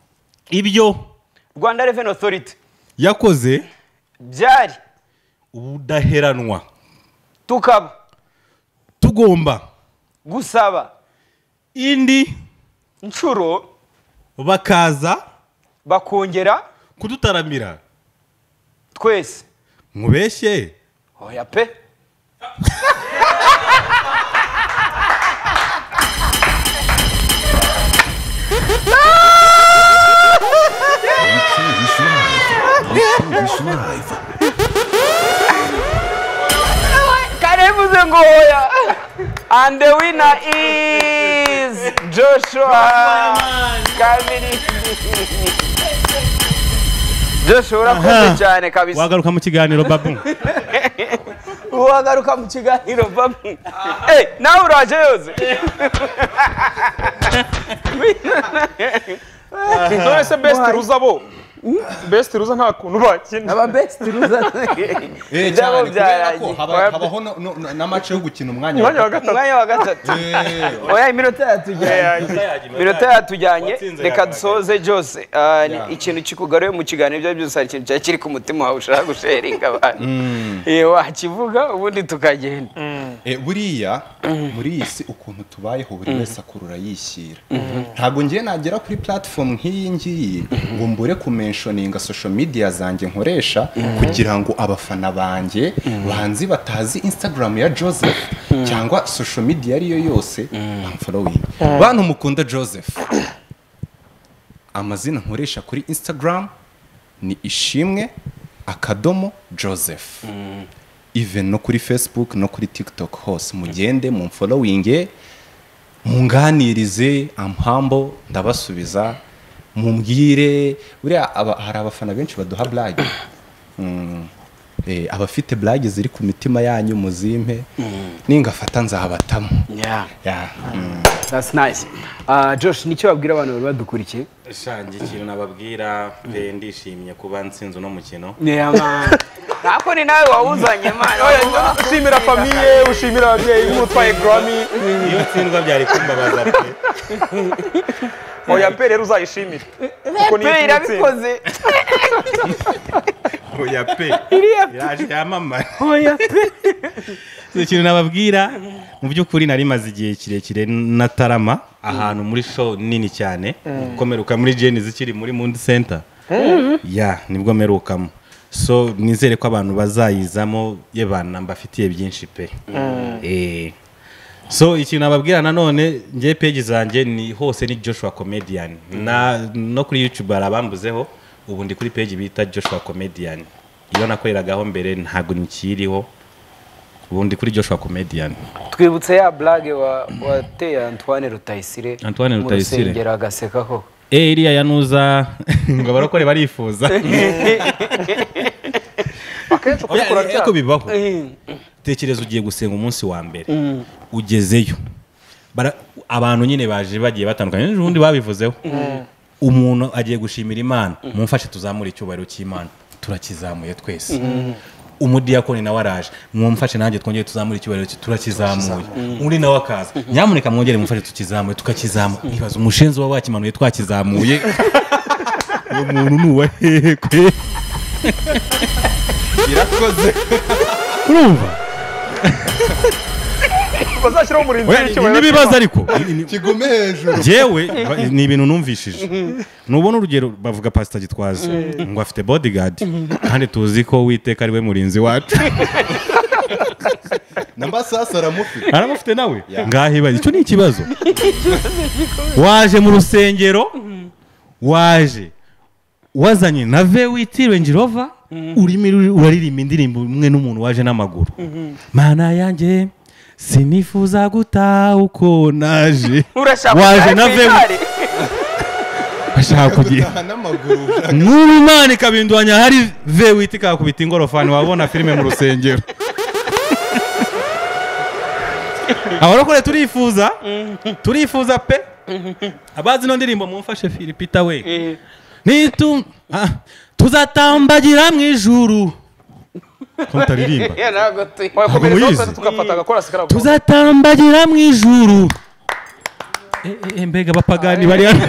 ibyo rwanda reveni otoriti yakoze byari ubudaheranwa tukaba tugomba gusaba indi inshuro bakaza bakongera kudutaramira twese mubeshye oya pe Blue Choice Live. Blue Choice Live. karevuze ngo oya and the winner is joshua kabiri joshua urakoze Aha. cyane kabisa wagaruka mu kiganiro babu wagaruka mu kiganiro vamo Eh, nawe uraje yoze none se best ruza bo best ruza nta kuntu bakina aba besti ruza Eh, cyane kubera Ibyabo ko byarangiye. haba- habaho no- no- no- n'amace yo gukina umwanya wa umwanya wa gatatu umwanya wa gatatu Eh, oya iminota yatujyanye iminota yatujyanye Uwatsinze reka yagaragaye. dusoze byose Ah, ni- ikintu kikugaruye mu kiganiro ibyo ari byo byose hari ikintu cyari kiri ku mutima wawe ushaka gusheringa abantu Eh, wakivuga ubundi tukagenda eh, buriya muri iyi si ukuntu tubayeho buri wese akurura yishyira ntabwo ngiye nagera kuri platform nk'iyi ngiyi ngo mbure kumenshoninga social media zanjye nkoresha kugira ngo abafana banjye banzi batazi instagram ya joseph cyangwa social media ariyo yose bamfolowingi bantu mukunda joseph amazina nkoresha kuri instagram ni ishimwe akadomo joseph even no kuri facebook no kuri tiktok hose mugende mumfolowinge munganirize amhambo ndabasubiza mumbwire buriya aba- hari abafana benshi baduha blage Mm. Eh, abafite blage ziri ku mitima yanyu muzimpe ningafata nzabatamo yeah Yeah. Mm. that's nice Ah, josh nicyo babwira abantu bari badukurikiye shange ikintu nababwira pe ndishimye kuba nsinze uno mukino Yeah, man. ntabwo ni nawe wawuzanye man Oya, ushimira famiye ushimira ababyeyi nk'utwaye grammy iyo utsindwa byari kumbabaza pe oya pe rero uzayishimire kuko niyo pe, ikintu utsinda irabikoze oya pe yaje yamamara oya pe ikintu nababwira mu by'ukuri nari maze igihe kirekire natarama ahantu muri show nini cyane ko mperuka muri jeni zikiri muri mundi center ya nibwo mperukamo so nizere ko abantu bazayizamo ye bantu mbafitiye byinshi pe Eh, so ikintu nababwira nanone ngewe peji zanjye ni hose ni joshua comedian na no kuri youtube hari abambuzeho ubu ndi kuri peji bita joshua comedian iyo nakoreragaho mbere ntabwo ntikiriho ubu ndi kuri joshua comedian twibutse ya burage wateye antoine rutayisire Antoine mu Rutayisire. rusengero agaseka koko eh iriya yanuza ngo abarokore barifuza akenshi Oya, kubikora ariko byaha bibaho tekereza ugiye gusenga umunsi wa mbere ugezeyo Bara- abantu nyine baje bagiye batandukanye ejo bundi babivuzeho umuntu agiye gushimira imana mumfashe tuzamure icyubahiro cy'imana turakizamuye twese umudiyakoni nawe araje mwumfashe nanjye twongere tuzamure icyubahiro cye turakizamuye undi nawe akaza nyamuneka mwongere mumfashe tukizamuye tukakizamura ibaza umushenzi uba wakimanuye twakizamuye uwo muntu ni uwa hehe kwe irakoze urumva bazashyiraho umurinzi Oya, ni- ni w'icyubahiro n'ibibazo ariko Ni- ni- kigume hejuru jewe ba- ni ibintu numvishije nubona urugero bavuga pasita gitwaza ngo afite bodigadi kandi tuzi ko witeka ari we murinzi wacu na masasa aramufite aramufite nawe ngaho ibaze icyo ni ikibazo waje mu rusengero waje wazanye na vewiti renji rova urimo uri- uraririmba indirimbo umwe n'umuntu waje n'amaguru mana yanjye sinifuza guta uko naje urashaka waje kujya na ku vewiti igare? bashaka kugira gutaha n'amaguru nk'ubu imana ikabindwanya hari ve wita ikakubita ingorofani wabona filime mu rusengero abarokore turifuza turifuza pe abazi ino ndirimbo mumfashe filipita we nitu ah, tuzatambagira mu ijuru ko mutaririmba Ya, ntabwo tu- muyizi. wakomerezaho tugafata agakorasi karagomba tuzatambagira mu ijuru Eh, eh, eh, mbega abapagani bari hano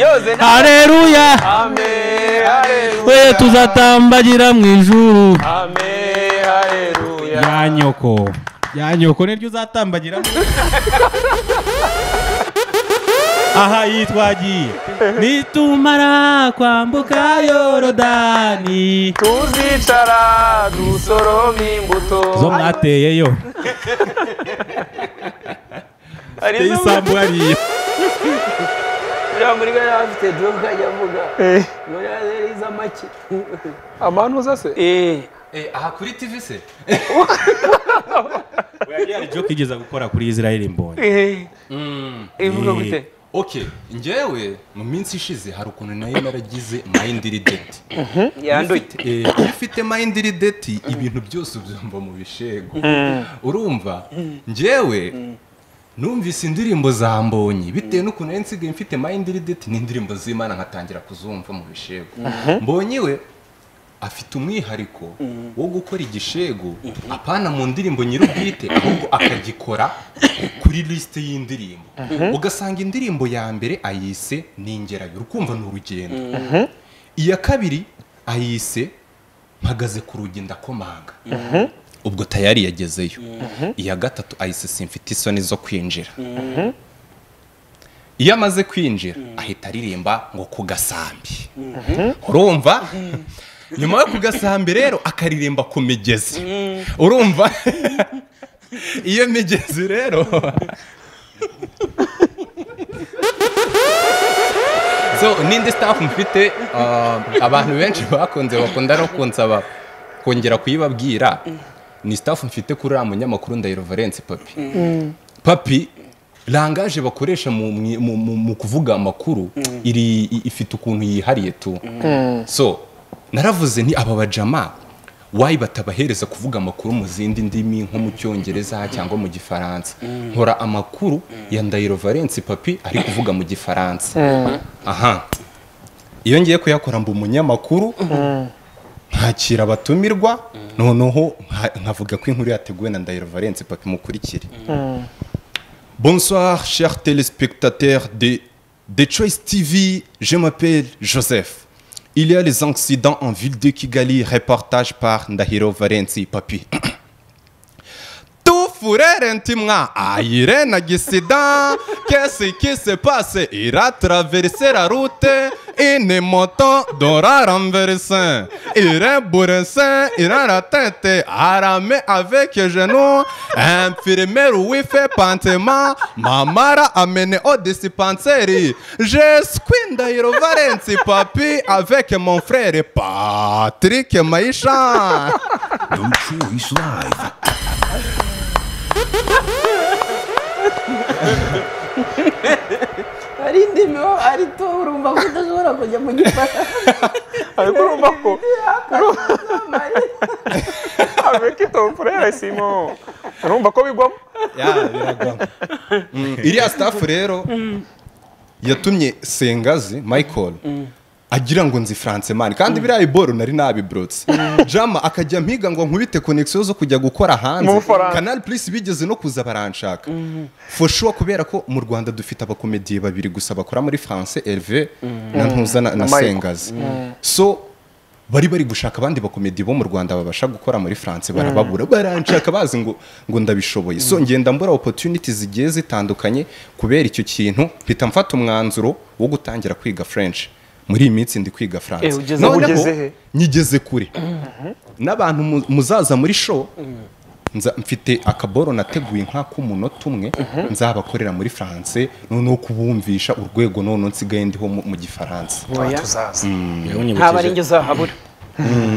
yoze nta- hareruya amen haleluya we tuzatambagira mu ijuru amen haleluya ya nyoko ya nyoko niryo uzatambagira aha yitwagiye nitumara kwambuka yorodani tuzicara dusoroma imbuto zo mwateyeyo hari teye izo- isambu hariya uriya muri gare yaba afite droga ajya avuga Eh, ngo yaze arizo make amanuza se Eh, aha kuri tv se joke igeza gukora kuri israel mbonye eh, ivuga Eh. gute okay njyewe mu minsi ishize hari ukuntu nayo naragize mayindirideti yanduye Eh, iyo ufite mayindi rideti ibintu byose ubyumva mu bishego urumva njyewe numvise indirimbo za mbonyi bitewe n'ukuntu nari nsigaye mfite mayindi rideti n'indirimbo z'imana nkatangira kuzumva mu bishego mbonyi we afite umwihariko wo gukora igishego apana mu ndirimbo nyir'ubwite ahubwo akagikora kuri lisite y'indirimbo ugasanga indirimbo ya mbere ayise ningerayo urukumva ni urugendo iya kabiri ayise mpagaze ku rugi ndakomanga ubwo tayari yagezeyo iya gatatu ayise simfite isoni zo kwinjira iyo amaze kwinjira ahita aririmba ngo ku gasambi urumva nyuma yo ku gasambi rero akaririmba ku migezi urumva iyo migezi rero so n'indi staff mfite uh, abantu benshi bakunze bakunda no kunsaba kongera kuyibabwira ni staff mfite kuri uriya munyamakuru ndahiro valence papi papi langaje bakoresha mu, mu- mu, mu, mu kuvuga amakuru iri i- ifite ukuntu yihariye tu so naravuze nti aba bajama wayi batabahereza kuvuga amakuru mu zindi ndimi nko mu cyongereza cyangwa mu gifaransa nkora amakuru ya ndahiro valence papi ari kuvuga mu gifaransa aha iyo ngiye kuyakora mba umunyamakuru nkakira abatumirwa noneho nka- nkavuga ko inkuru yateguwe na ndahiro valence papi mukurikire Bonsoir, chers téléspectateurs de, de Choice TV. Je m'appelle Joseph. Il y a les accidents en ville de Kigali, reportage par Ndahiro Varenzi Papi. Tout furere ntimwa ayire na gisida kesi kise pase ira traverse la route ine moto dora renverse ire bourrese ira la tête arame avec genou infirmière oui fait pantement mamara amene au dispenseri je squinda iro varenzi papi avec mon frère Patrick Maisha No Choice Live. hari indimi wa- ari to urumva ko udashobora kujya mu gifaransa ariko urumva ko avec ton frère simon urumva ko bigwamo ya biragana iriya sitafu rero yatumye sengazi michael agira ngo nzi franceman kandi biriya iboro nari nabiburutse jama akajya mpiga ngo nkubite konegisiyo zo kujya gukora hanze Mu Bufaransa. kanali purisi bigeze no kuza baranshaka foshuwa kubera ko mu rwanda dufite abakomediye babiri gusa bakora muri france herve na ntuza na- na Michael. sengazi so bari bari gushaka abandi bakomedi bo mu rwanda babasha gukora muri france barababura baranshaka bazi ngo ngo ndabishoboye so ngenda mbura opportunity zigiye zitandukanye kubera icyo kintu mpita mfata umwanzuro wo gutangira kwiga french muri iyi minsi ndi kwiga france Eh, ugeze- Noneho, ugeze he? nyigeze kure n'abantu mu- muzaza muri show nza mfite akaboro nateguye nk'ak'umunota umwe nzabakorera muri france noneho kubumvisha urwego noneho nsigaye ndiho mu mu gifaransa tuzaza ntaba ari njye uzahabura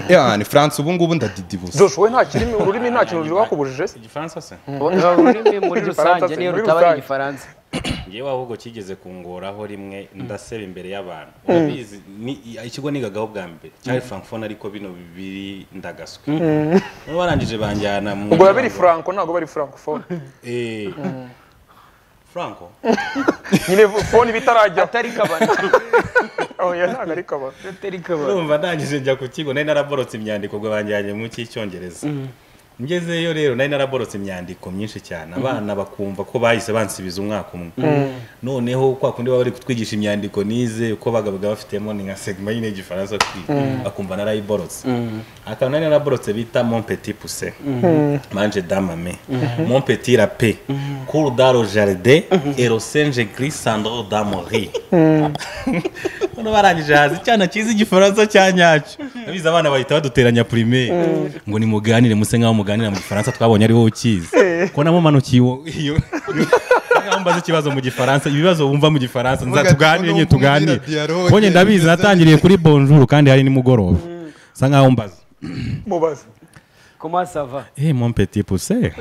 ya ni france ubu ngubu ndadidibuza joshua we nta kirimi ururimi nta kintu rwakubujije se se ururimi muri Igifaransa rusange se, niyo muri rutaba ari rusange. igifaransa ngewe ahubwo kigeze kungoraho rimwe ndaseba imbere y'abantu urabizi ni- ikigo nigagaho bwa mbere cyari frankfone ariko bino biri ndagaswe noneho barangije banjyana mu ngo baba biri franco ntabwo bari francophone Eh, franco nyine fone bitarajya atari kabana oya ntabwo ari kabara atari kabana urumva ndangije njya ku kigo nari naraborotse imyandiko ngo banjyanye mu cy'icyongereza ngezeyo rero nari naraborotse imyandiko myinshi cyane abana bakumva ko bahise bansibiza umwaka umwe noneho kwa kundi baba bari kutwigisha imyandiko nize uko bagabaga bafitemo ni nka segma y'ine y'igifaransa kwiga akumva narayiborotse akantu nari naraborotse bita mon petit pousse manje damame mon petit rape cour daro jardin erosenge gris sandro damori none barangije haza icyana cyiza igifaransa cya nyacyo abizi abana bahita baduteranya primaire ngo nimuganire muse nk'aho muganira mu gifaransa twabonye ari wowe ukizi ko namumanukiye uwo iyo nkaho mbaza ikibazo mu gifaransa ibibazo wumva mu gifaransa Muga- nzatuganire nyine nubwo umbwira tuganire dialogue, konye ndabizi biza- natangiriye kuri bonjour kandi hari nimugoroba sa nkaho mbaza mubaze koma sava Eh, mon petit poussé,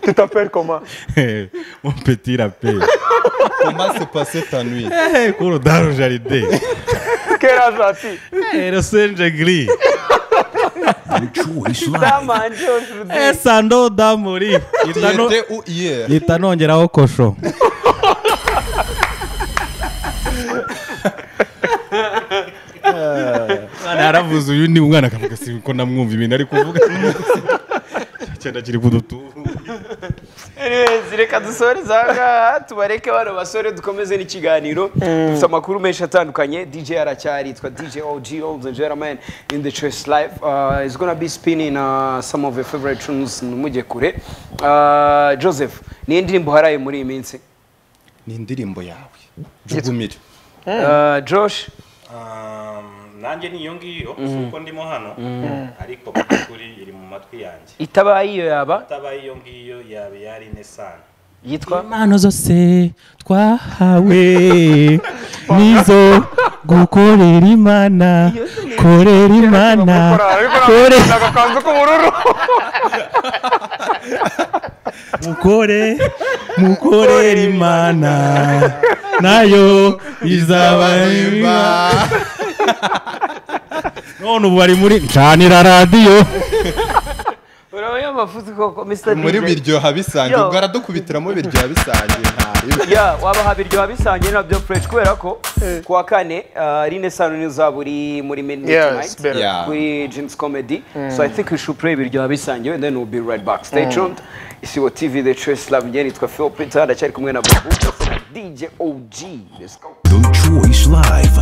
tu t'appelles comment mon petit rapé, comment se passer ta nuit eh, cours dans le jardin, quel âge as-tu eh, le singe gris, No Choice Live. eh, sando damuri, tu itano, étais où hier itano ngeraho kosho. Mwana yaravuze uyu ni umwana akavuga si ko namwumva ibintu ari kuvuga cyenda kiri kudutu Anyways, reka dusoreze aha ngaha tubareke bano basore dukomeze n'ikiganiro dufite amakuru menshi atandukanye dj aracyari yitwa dj og old and gentleman in the choice life uh, is gonna be spinning uh, some of your favorite tunes ntumuge kure uh, joseph niyo ndirimbo uharaye muri iyi minsi ni indirimbo yawe jugumire uh, josh Um, nanjye ni iyo ngiyo si uko ndimo hano ariko mu by'ukuri iri mu matwi yanjye itabaye iyo yaba itabaye iyo ngiyo yaba yari ine sana yitwa impano zose twahawe nizo gukorera imana korera imana kore agakanzu k'ubururu mukore mukorera imana nayo izabahemba none ubu bari muri ncanira radiyo urabona amafuti koko mr muri DJ. biryoha bisangiye Yo. ubwo aradukubitiramo biryoha bisangiye ntaribe ya waba habiryoha bisangiye nabyo fresh kubera ko ku wa kane uh, rine sano niyo uzaba uri muri midnight Yes, tonight better. Yeah. kuri james comedy so i think we should play biryoha bisangiye and then we'll be right back stay tuned isibo tv the choice love njye nitwa phil peter ndacyari kumwe na babu dj og let's go No Choice Live.